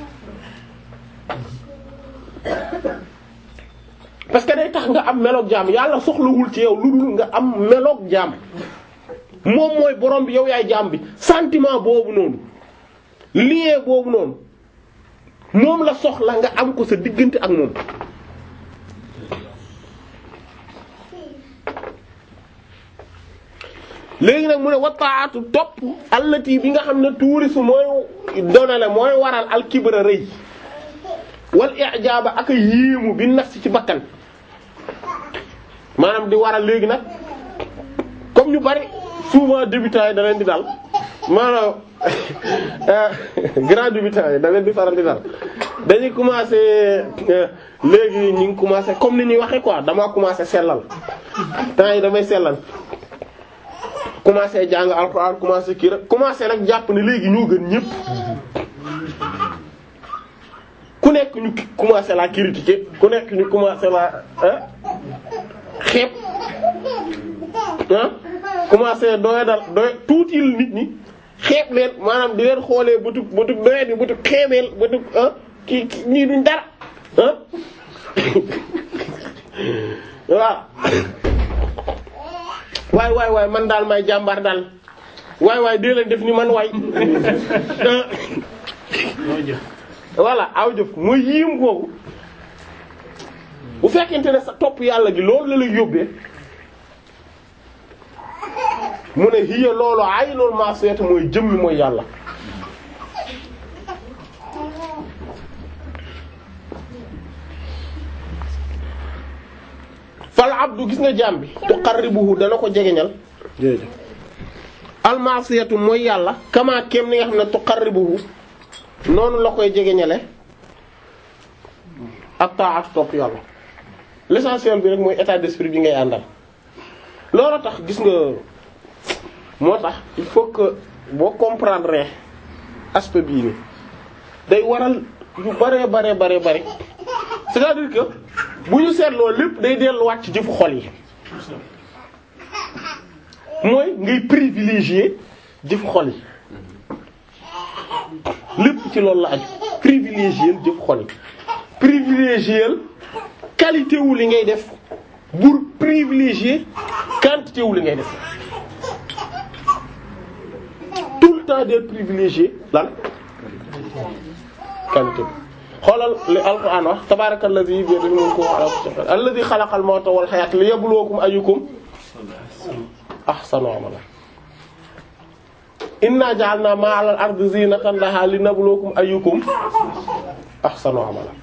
parce que day tax nga am meloog jaam yàlla soxlawul ci yow lu dul nga am meloog jaam moom mooy borom bi yow yaay jaam bi sentiment boobu noonu lien boobu noonu moom la soxla nga am ko sa diggante ak moom léegi nag mu ne wataatu topp allati bi nga xam ne tuurisu mooy donale mooy waral alkibra rëy wal i'jaba ak a yéemu bi nafsi ci bakkan maanaam di waral léegi nag comme ñu bari souvent débutants yi da leen di dal maanaam grand débutants yi da leen di faral di dal dañuy commencer léegi ñu ngi commencer comme ni ñuy waxee quoi damaa commencer sellal temps yi damay sellal commencer jàng alxuraan commencer kii rek commencer nag jàpp ne léegi ñoo gën ñépp ku nekk ñu commencer la critiquer ku nekk ñu commencer la ah xeeb ah commencer doye dal doye tuutil nit ñi xeeb leen maanaam di leen xoolee bëtug bëtug doye di bëtug xeebeel bëtug ah kii kii ñii duñ dara ah waaw waay waay waay man daal may jàmbar daal waay waay dee leen def ni man waay voilà aw jëf mooy yiim googu bu fekkente ne sa topp yàlla gi loolu la lay yóbbee mu ne hiya loolu ay loolu maa seeta mooy jëmmi mooy yàlla fal abdu gis nga jaam bi tuqarribuhu dana ko jegeñal almasiyatu mooy yàlla kama kem ni nga xam ne tuqarribuhu noonu la koy jegeñale ak ta'atu topp yàlla l'essentiel bi rek mooy état d'esprit bi ngay àndal loolu tax gis nga moo tax il faut que boo comprendre aspect bii ni day waral yu bare bare bare bare c'est-à-dire que bu ñu seetloo lépp day delluwaat ci jëfu xol yi mooy ngay privilégier jëfu xol yi lépp ci loolu la aju privilégier jëfu xol yi privilégier qualité wu li ngay def pour privilégier quantité wu li ngay def tout le temps d'être privilégié lan qualité bi xoolal li alquran wax tabarakallazi bi yadihi mulku wa ala kulli shay'in alladhi khalaqal mawta wal hayata liyabluwakum ayyukum ahsanu amala inna ja'alna ma'al ardi zinatan laha linabluwakum ayyukum ahsanu amala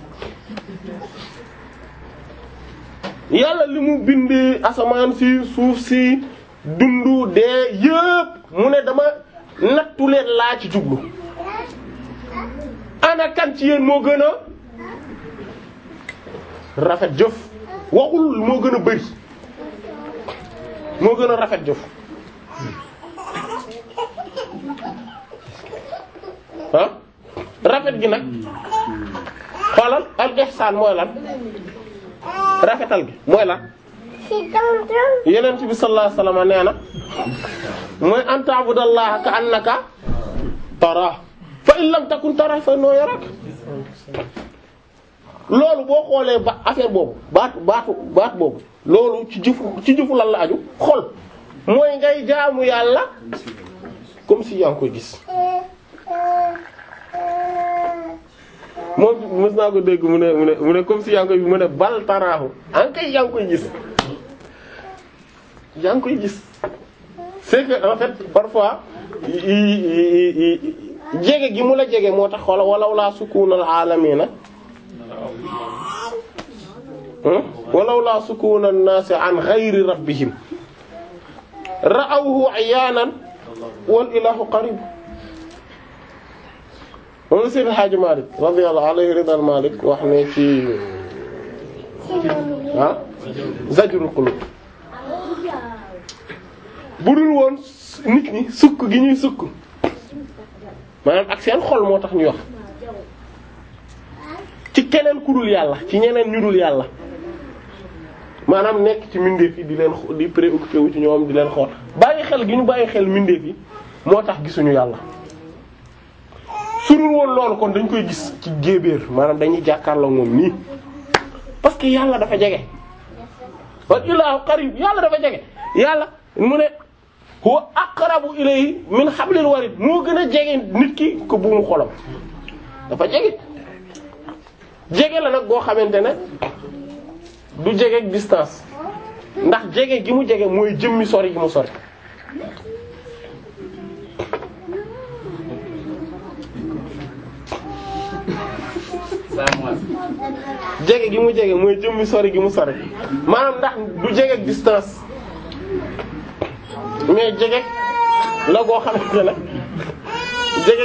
yàlla li mu bindee asamaan si suuf si dundu dee yëpp mu ne dama nattu leen laa ci jublu ana kan ci yéen moo gën a rafet jëf waxul moo gën a bari moo gën a rafet jëf ah rafet gi nag xoolal al ihsaan mooy lan rafetal gi mooy lan yenent bi sallallahu alayhi wasallam nee na mooy an ta'budallaha ka annaka tara fa in lam takun tara fa innahu yarak loolu boo xoolee ba affaire boobu baatu baatu baat boobu loolu ci jëfu ci jëfu lan la aju xol mooy ngay jaamu yàlla comme si yaa ngi koy gis moom mës naa ko dégg mu ne mu ne mu ne comme si yaa ngi koy mu ne bal taraahu en kay yaa ngi koy gis yaa ngi koy gis c'est que en fait parfois jege gi mu la jege moo tax wala walaw laa sukunal aalamiina walaw laa sukunan naasi an ghayri rabbihim ra'awhu ayaanan wal ilahu qarib moom la Seydi Hadji Malick radiyallahu alayhi ridal Malick wax ne ci ah Zajrul Qulub bu dul woon nit ñi sukk gi ñuy sukk maanaam ak seen xol moo tax ñuy wax ci keneen ku dul yàlla ci ñeneen ñu dul yàlla maanaam nekk ci mbindeef yi di leen di préoccupé wu ci ñoom di leen xool bàyyi xel gi ñu bàyyi xel mbindeef yi moo tax gisuñu yàlla su dul woon loolu kon dañ koy gis ci jéebéer maanaam dañuy jàkkaarloo moom nii parce que yàlla dafa jege wal ilaahu qarib yàlla dafa jege yàlla mu ne huwa aqrabu ilayhi min hablil warid moo gën a jege nit ki ko buumu xolam dafa jege jege la nag boo xamante ne du jege ak distance ndax jege gi mu jege mooy jëmmi sori gi mu sori jege gi mu jege mooy jëmmi sori gi mu sori maanaam ndax du jege ak distance mais jege la goo xamante ne jege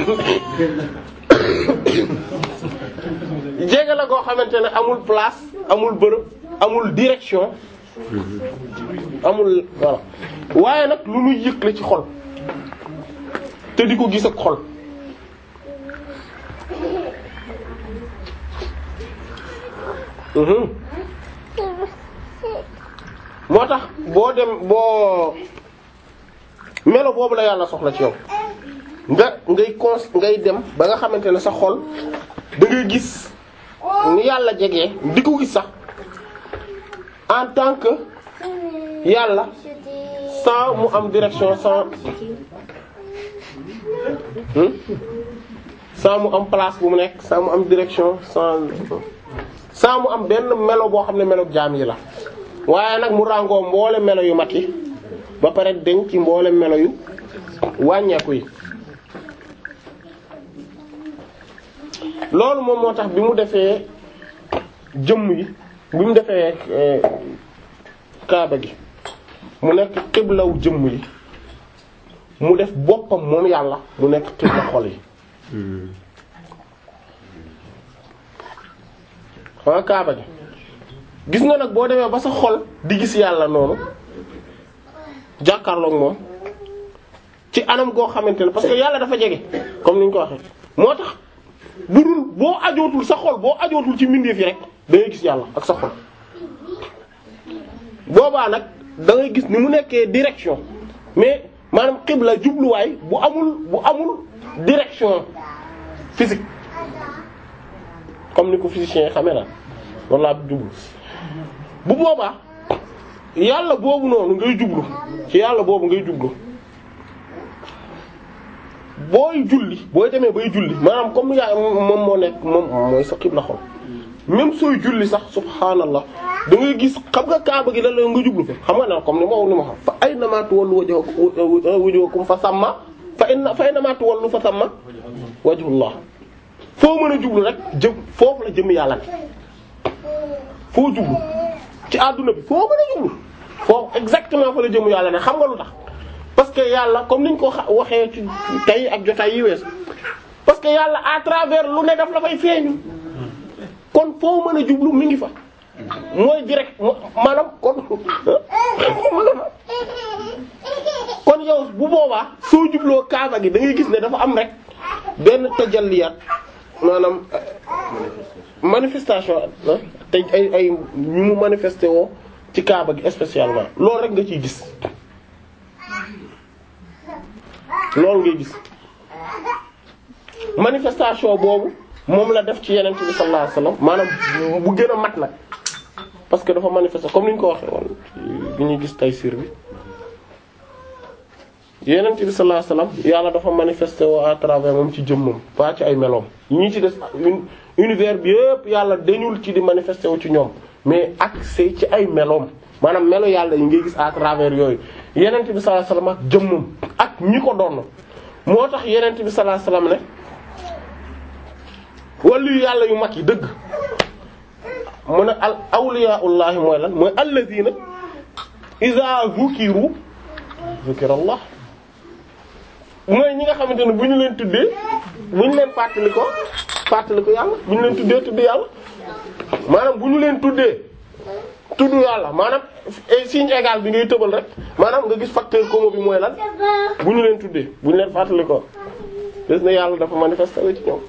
jege la goo xamante ne amul place amul bërëb amul direction amul voilà waaye nag lu muy yëg la ci xol te di ko gis ak xol mhm moo tax boo dem boo melo boobu la yàlla soxla ci yow nga ngay cons ngay dem ba nga xamante ne sa xol da ngay gis ni yàlla jege di ko gis sax en tant que yàlla sans mu am direction sans hmm? sans mu am place bu mu nekk sans mu am direction sans sans mu am benn melo boo xam ne melo jaam yi la waaye nag mu ràngoo mboole melo yu mat yi ba pare denc ci mboole melo yu wàññeeku yi loolu moom moo tax bi mu defee jëmm yi bi mu defee kaaba gi mu nekk xiblaw jëmm yi mu def boppam moom yàlla mu nekk xibla xol yi xam nga kaaba gi gis nga nag boo demee ba sa xol di gis yàlla noonu jàkkaarloog moom ci anam goo xamante ne parce que yàlla dafa jege comme ni ñu ko waxee moo tax bu dul boo ajootul sa xol boo ajootul ci mbindeef yi rek da ngay gis yàlla ak sa xol boobaa nag da ngay gis ni mu nekkee direction mais maanaam xibla jubluwaay bu amul bu amul direction physique comme ni ko physicien yi xamee na walla jublu bu boobaa yàlla boobu noonu ngay jublu ci yàlla boobu ngay jublu booy julli booy demee bay julli maanaam comme yaa moom moo nekk moom mooy sa xibla xol même sooy julli sax subhaanallah da ngay gis xam nga kaaba gi da la nga jublu fa xam nga ne comme ni ma ni ma xam fa aynama tuwallu wujuhakum fa samma fa inna fa aynama tuwallu fa samma wajhullah foo mën a jublu rek jëm foofu la jëm yàlla ne foo jublu ci àdduna bi foo mën a jublu foofu exactement fa la jëm yàlla ne xam nga lu tax parce que yàlla comme niñ ko waxee ci tey ak jotaay yi wees parce que yàlla à travers lu ne daf la fay feeñu kon foo mën a jublu mi ngi fa mooy direct maanaam kon kon yow bu boobaa soo jubloo kaaba gi da ngay gis ne dafa am rek benn tajalliyaat maanaam manifestation te ay ay ñu mu manifesté woo ci kaaba gi spécialement loolu rek nga ciy gis loolu ngay gis manifestation boobu moom la def ci yeneen bi sallallahu alayhi wasallam maanaam bu gën a mat nag parce que dafa manifester comme ni ñu ko waxee woon bi ñuy gis Tayssîr bi yeneen bi sallallahu alayhi wasallam yàlla dafa manifester woo à travers moom ci jëmmam pas ci ay meloom yi ñu ci des univers bi yëpp yàlla dañul ci di manifester wu ci ñoom mais accès ci ay meloom maanaam melo yàlla yi ngay gis à travers yooyu yeneen bi sallallahu alayhi wasallam ak jëmmam ak ñi ko doon moo tax yenent bi sallallahu alayhi wasallam ne wàllu yàlla yu mag yi dëgg mu ne al awliyaullahi mooy lan mooy alladina iza zukiru zukirallah mooy ñi nga xamante ne bu ñu leen tuddee bu ñu leen fàttali ko fàttali ko yàlla bu ñu leen tuddee tudd yàlla maanaam bu ñu leen tuddee tudd yàlla maanaam signe égal bi ngay tëbal rek maanaam nga gis facteur commun bi mooy lan bu ñu leen tuddee bu ñu leen fàttali ko gis na yàlla dafa manifesté ci ñoom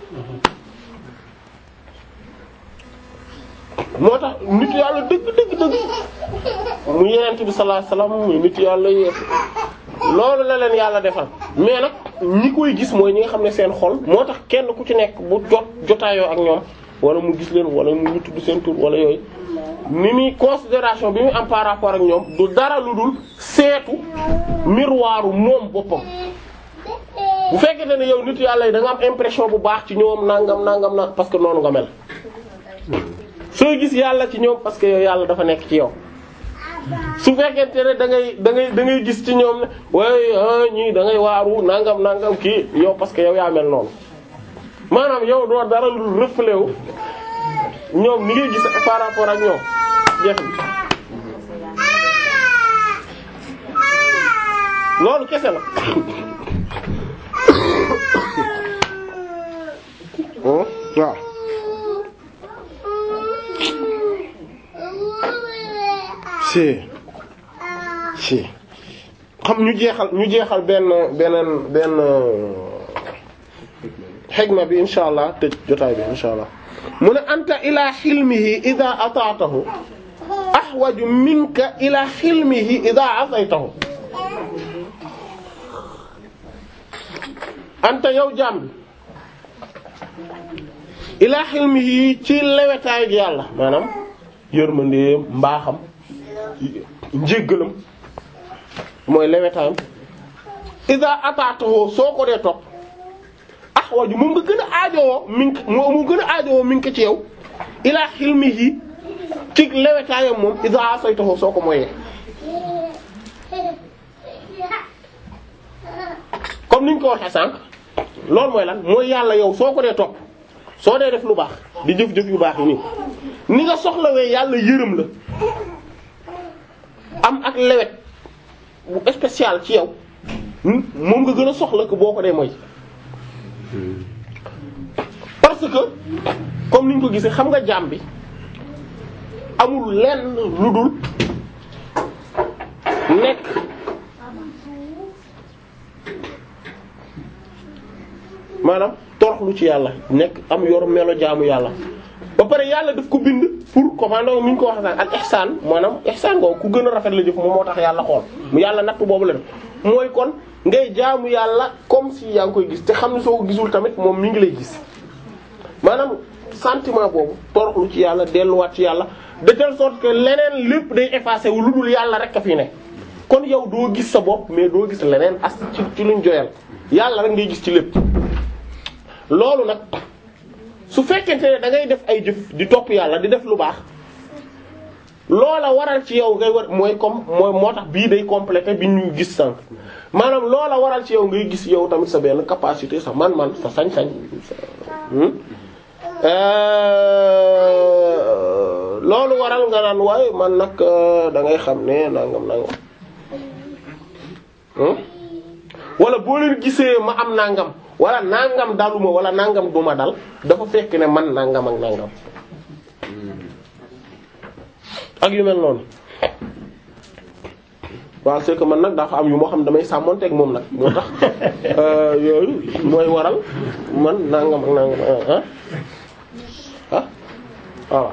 moo tax nit yàlla dëgg dëgg dëgg mu yenent bi sallallahu alayhi wasallam muy nit yàlla yépp loolu la leen yàlla defal mais nag ñi koy gis mooy ñi nga xam ne seen xol moo tax kenn ku ci nekk bu jot jotaayoo ak ñoom wala mu gis leen wala mu ngi tudd seen tur wala yooyu ni muy considération bi mu am par rapport ak ñoom du dara lu dul seetu miroiru moom boppam bu fekkente ne yow nit yàlla yi da nga am impression bu baax ci ñoom nangam nangam na parce que noonu nga mel soo gis yàlla ci ñoom parce que yow yàlla dafa nekk ci yow su fekkente ne da ngay da ngay da ngay gis ci ñoom ne waaye ñii da ngay waaru nangam nangam kii yow parce que yow yaa mel noonu maanaam yow doo dara lu reflet wu ñoom ni ngay gis par rapport ak ñoom jeex loolu kese la waaw si si xam ñu jeexal ñu jeexal benn beneen benn xigma bi insha allah tëj jotaay bi insha allah mu ne anta ila xilmihi ida ataatahu ahwaju minka ila xilmihi ida asaytahu anta yow jaam bi ila xilmihi ci lewetaay gi yàlla maanaam yërmandeem mbaaxam njéggalam mooy lewetaayam ida ataatahu soo ko dee topp ahwaju moom nga gën a aajowoo min moo mu gën a aajowoo min ko ci yow ilaa xilmihi ci lewetaayam moom ida asaytahu soo ko moyee comme niñ ko waxee sànq loolu mooy lan mooy yàlla yow soo ko dee topp soo dee def lu baax di jëf-jëf yu baax yi nii ni nga soxlawee yàlla yërëm la am ak lewet bu spécial ci yow moom nga gën a soxla ko boo ko dee mooy parce que comme niñ ko gisee xam nga jaam bi amul lenn lu dul nekk maanaam toroxlu ci yàlla nekk am yor melo jaamu yàlla ba pare yàlla daf ko bind pour commando ni ñu ko waxee sax ak ihsaan maanaam ihsaan ngoo ku gën a rafet la jëf moom moo tax yàlla xool mu yàlla natt boobu la def mooy kon ngay jaamu yàlla comme si yaa ngi koy gis te xam ne soo ko gisul tamit moom mi ngi lay gis maanaam sentiment boobu toroxlu ci yàlla delluwaat ci yàlla de telle sorte que leneen lépp day effacé wu lu dul yàlla rek a fi ne kon yow doo gis sa bopp mais doo gis leneen as ci ci luñ joyal yàlla rek ngay gis ci lépp loolu nag su fekkente ne da ngay def ay jëf di topp yàlla di def lu baax loola waral ci yow ngay war mooy comme mooy moo tax bii day complété bi ñu gis sànq maanaam loola waral ci yow ngay gis yow tamit sa benn capacité sa man-man sa sañ-sañ loolu waral nga naan waaye man nag da ngay xam ne nangam nangam wala boo leen gisee ma am nangam wala nangam daluma wala nangam duma dal dafa fekk ne man nangam ak nangam ak yu mel noonu waaw c'est que man nag dafa am yu moo xam damay sàmmonteeg moom nag moo tax yooyu mooy waral man nangam ak nangam ah ah voilà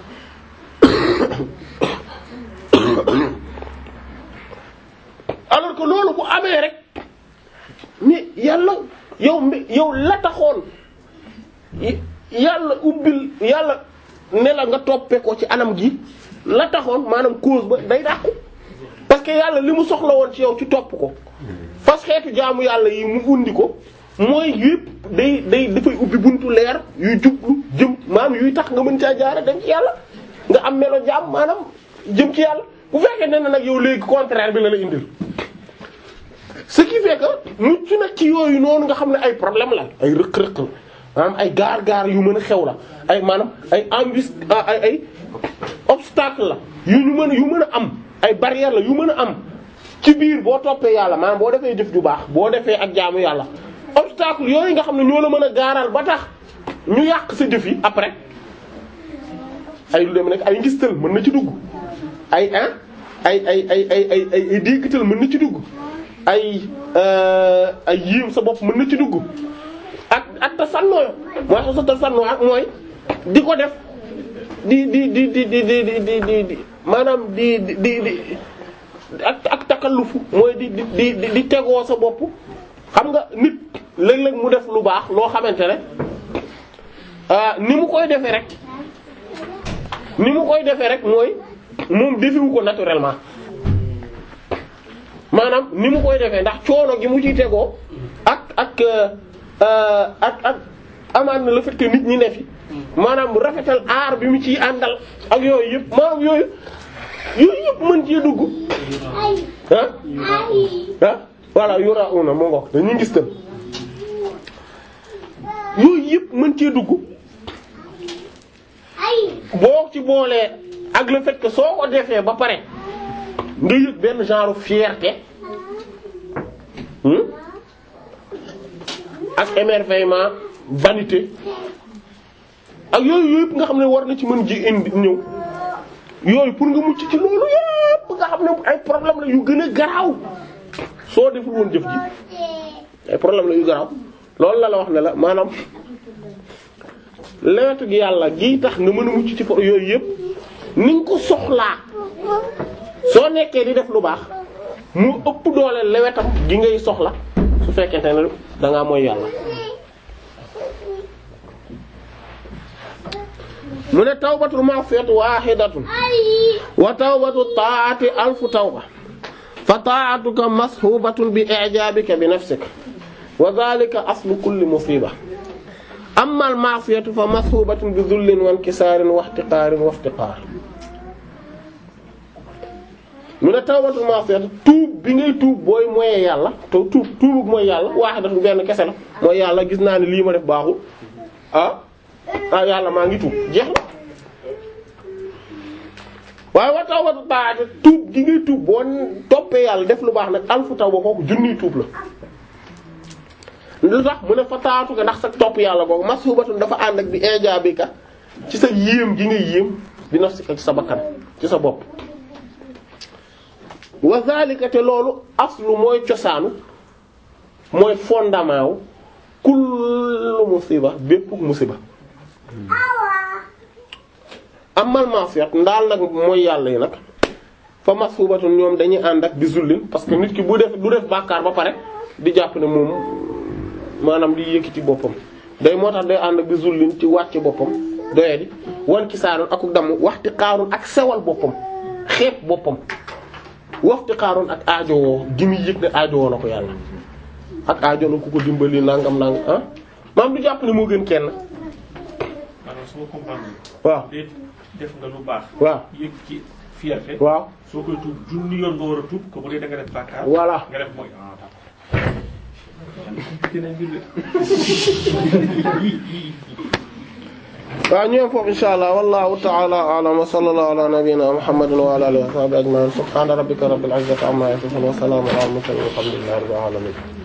alors que loolu bu amee rek mais yàlla yow mi yow la taxoon yàlla ubbil yàlla ne la nga toppe ko ci anam gi la taxoon maanaam cause ba day dàqu parce que yàlla li mu soxla woon ci yow ci topp ko fas xeetu jaamu yàlla yi mu undi ko mooy yëpp day day dafay ubbi buntu leer yuy jublu jëm maanaam yuy tax nga mën caa jaara dem ci yàlla nga am melo jaam maanaam jëm ci yàlla bu fekkee ne nag yow léegi contraire bi la la indil ce qui fait que mucc nag ci yooyu noonu nga xam ne ay problème la ay rëq-rëq la maanaam ay gaar-gaar yu mën a xew la ay maanaam ay embus ay ay obstacle la yu ñu mën a yu mën a am ay barrière la yu mën a am ci biir boo toppee yàlla maanaam boo defee jëf ju baax boo defee ak jaamu yàlla obstacle yooyu nga xam ne ñoo la mën a gaaral ba tax ñu yàq sa jëf yi après ay lu dem nekk ay ngistal mën na ci dugg ay ah ay ay ay ay ay ay ay déggtal mën na ci dugg ay ay yiim sa bopp mën na ci dugg ak ak ta sannooyo mooy sa ta sannoo ak mooy di ko def di di di di di di di di di maanaam di di di di ak ak takallufu mooy di di di di tegoo sa bopp xam nga nit léeg-léeg mu def lu baax loo xamante ne ni mu koy defee rek ni mu koy defee rek mooy moom defewu ko naturellement maanaam ni mu koy defee ndax coono gi mu ciy tegoo ak ak ak ak amaan na le fait que nit ñi ne fi maanaam mu rafetal aar bi mu ciy àndal ak yooyu yëpp maanaam yooyu yooyu yëpp mën cee dugg ah ah voilà yura una moo ngox dañuy gis tam yooyu yëpp mën cee dugg boo ci boolee ak le fait que soo ko defee ba pare nga yëg benn genre fierté ak émerveillement vanité ak yooyu yëpp nga xam ne war na ci mën ji indi ñëw yooyu pour nga mucc ci loolu yëpp nga xam ne ay problème la yu gën a garaaw soo deful woon jëf ji ay problème la yu garaaw loolu la la wax ne la maanaam lewetu gi yàlla gii tax nga mën a mucc ci pour yooyu yëpp ni nga ko soxlaa soo nekkee di def lu baax mu ëpp doole lewetam gi ngay soxla su fekkente ne da ngaa mooy yàlla. mu ne tawbatul ma'siyati wahidatun wa tawbatu ta'ati alfu tawba fa ta'atuka mashubatun bi i'jabika bi nafsika wa dhalika aslu kulli musiba amma al ma'siyatu fa mashubatun bi dhullin wa inkisarin wa ihtiqarin wa iftiqar mu ne tawbatul ma'siyati tuub bi ngay tuub booy moyee yàlla te tuub tuubug mooy yàlla wahidatun benn kese la mooy yàlla gis naa ne lii ma def baaxul ah ah yàlla maa ngi tuub jeex na waaye wa tawbatu ta'ati tuub gi ngay tuub boo toppee yàlla def lu baax nag alfu tawba kooku junniy tuub la lu tax mu ne fa taatu nga ndax sa topp yàlla googu mashubatun dafa ànd ak bi ijabika ci sa yéem gi nga yéem bi nafsika ci sa bakkan ci sa bopp wa zalika te loolu aslu mooy cosaanu mooy fondement wu kullu musiba bépp musiba amal ma'siyat ndaal nag mooy yàlla yi nag fa mashubatun ñoom dañuy ànd ak bi zullin parce que nit ki bu def du def bàkkaar ba pare di jàpp ne moom maanaam di yëkkati boppam day moo tax day ànd ak bi zullin ci wàcce boppam doye di wan ki saarun akuk damm waxti xaarun ak sewal boppam xeeb boppam waxti xaarun ak aajowoo gi muy yëg ne aajowoo na ko yàlla ak aajo na ku ko dimbali nangam nangam ah maam du jàpp ne moo gën kenn maanaam su ma comprendre waaw déet def nga lu baax waaw yëg ci fierté waaw soo koy tuub junni yoon nga war a tuub ko bu dee da nga def bàkkaar voilà nga def mooy ah d'accord dina mbir waaw ñu yem foofu insha allah wallahu ta'ala a'lam wa sallallahu ala nabiyyina muhammadin wa ala alihi wa sahbihi ajma'in subhana rabbika rabbil izzati amma yasifun wa salamun ala al mursalin walhamdulillahi rabbil alamin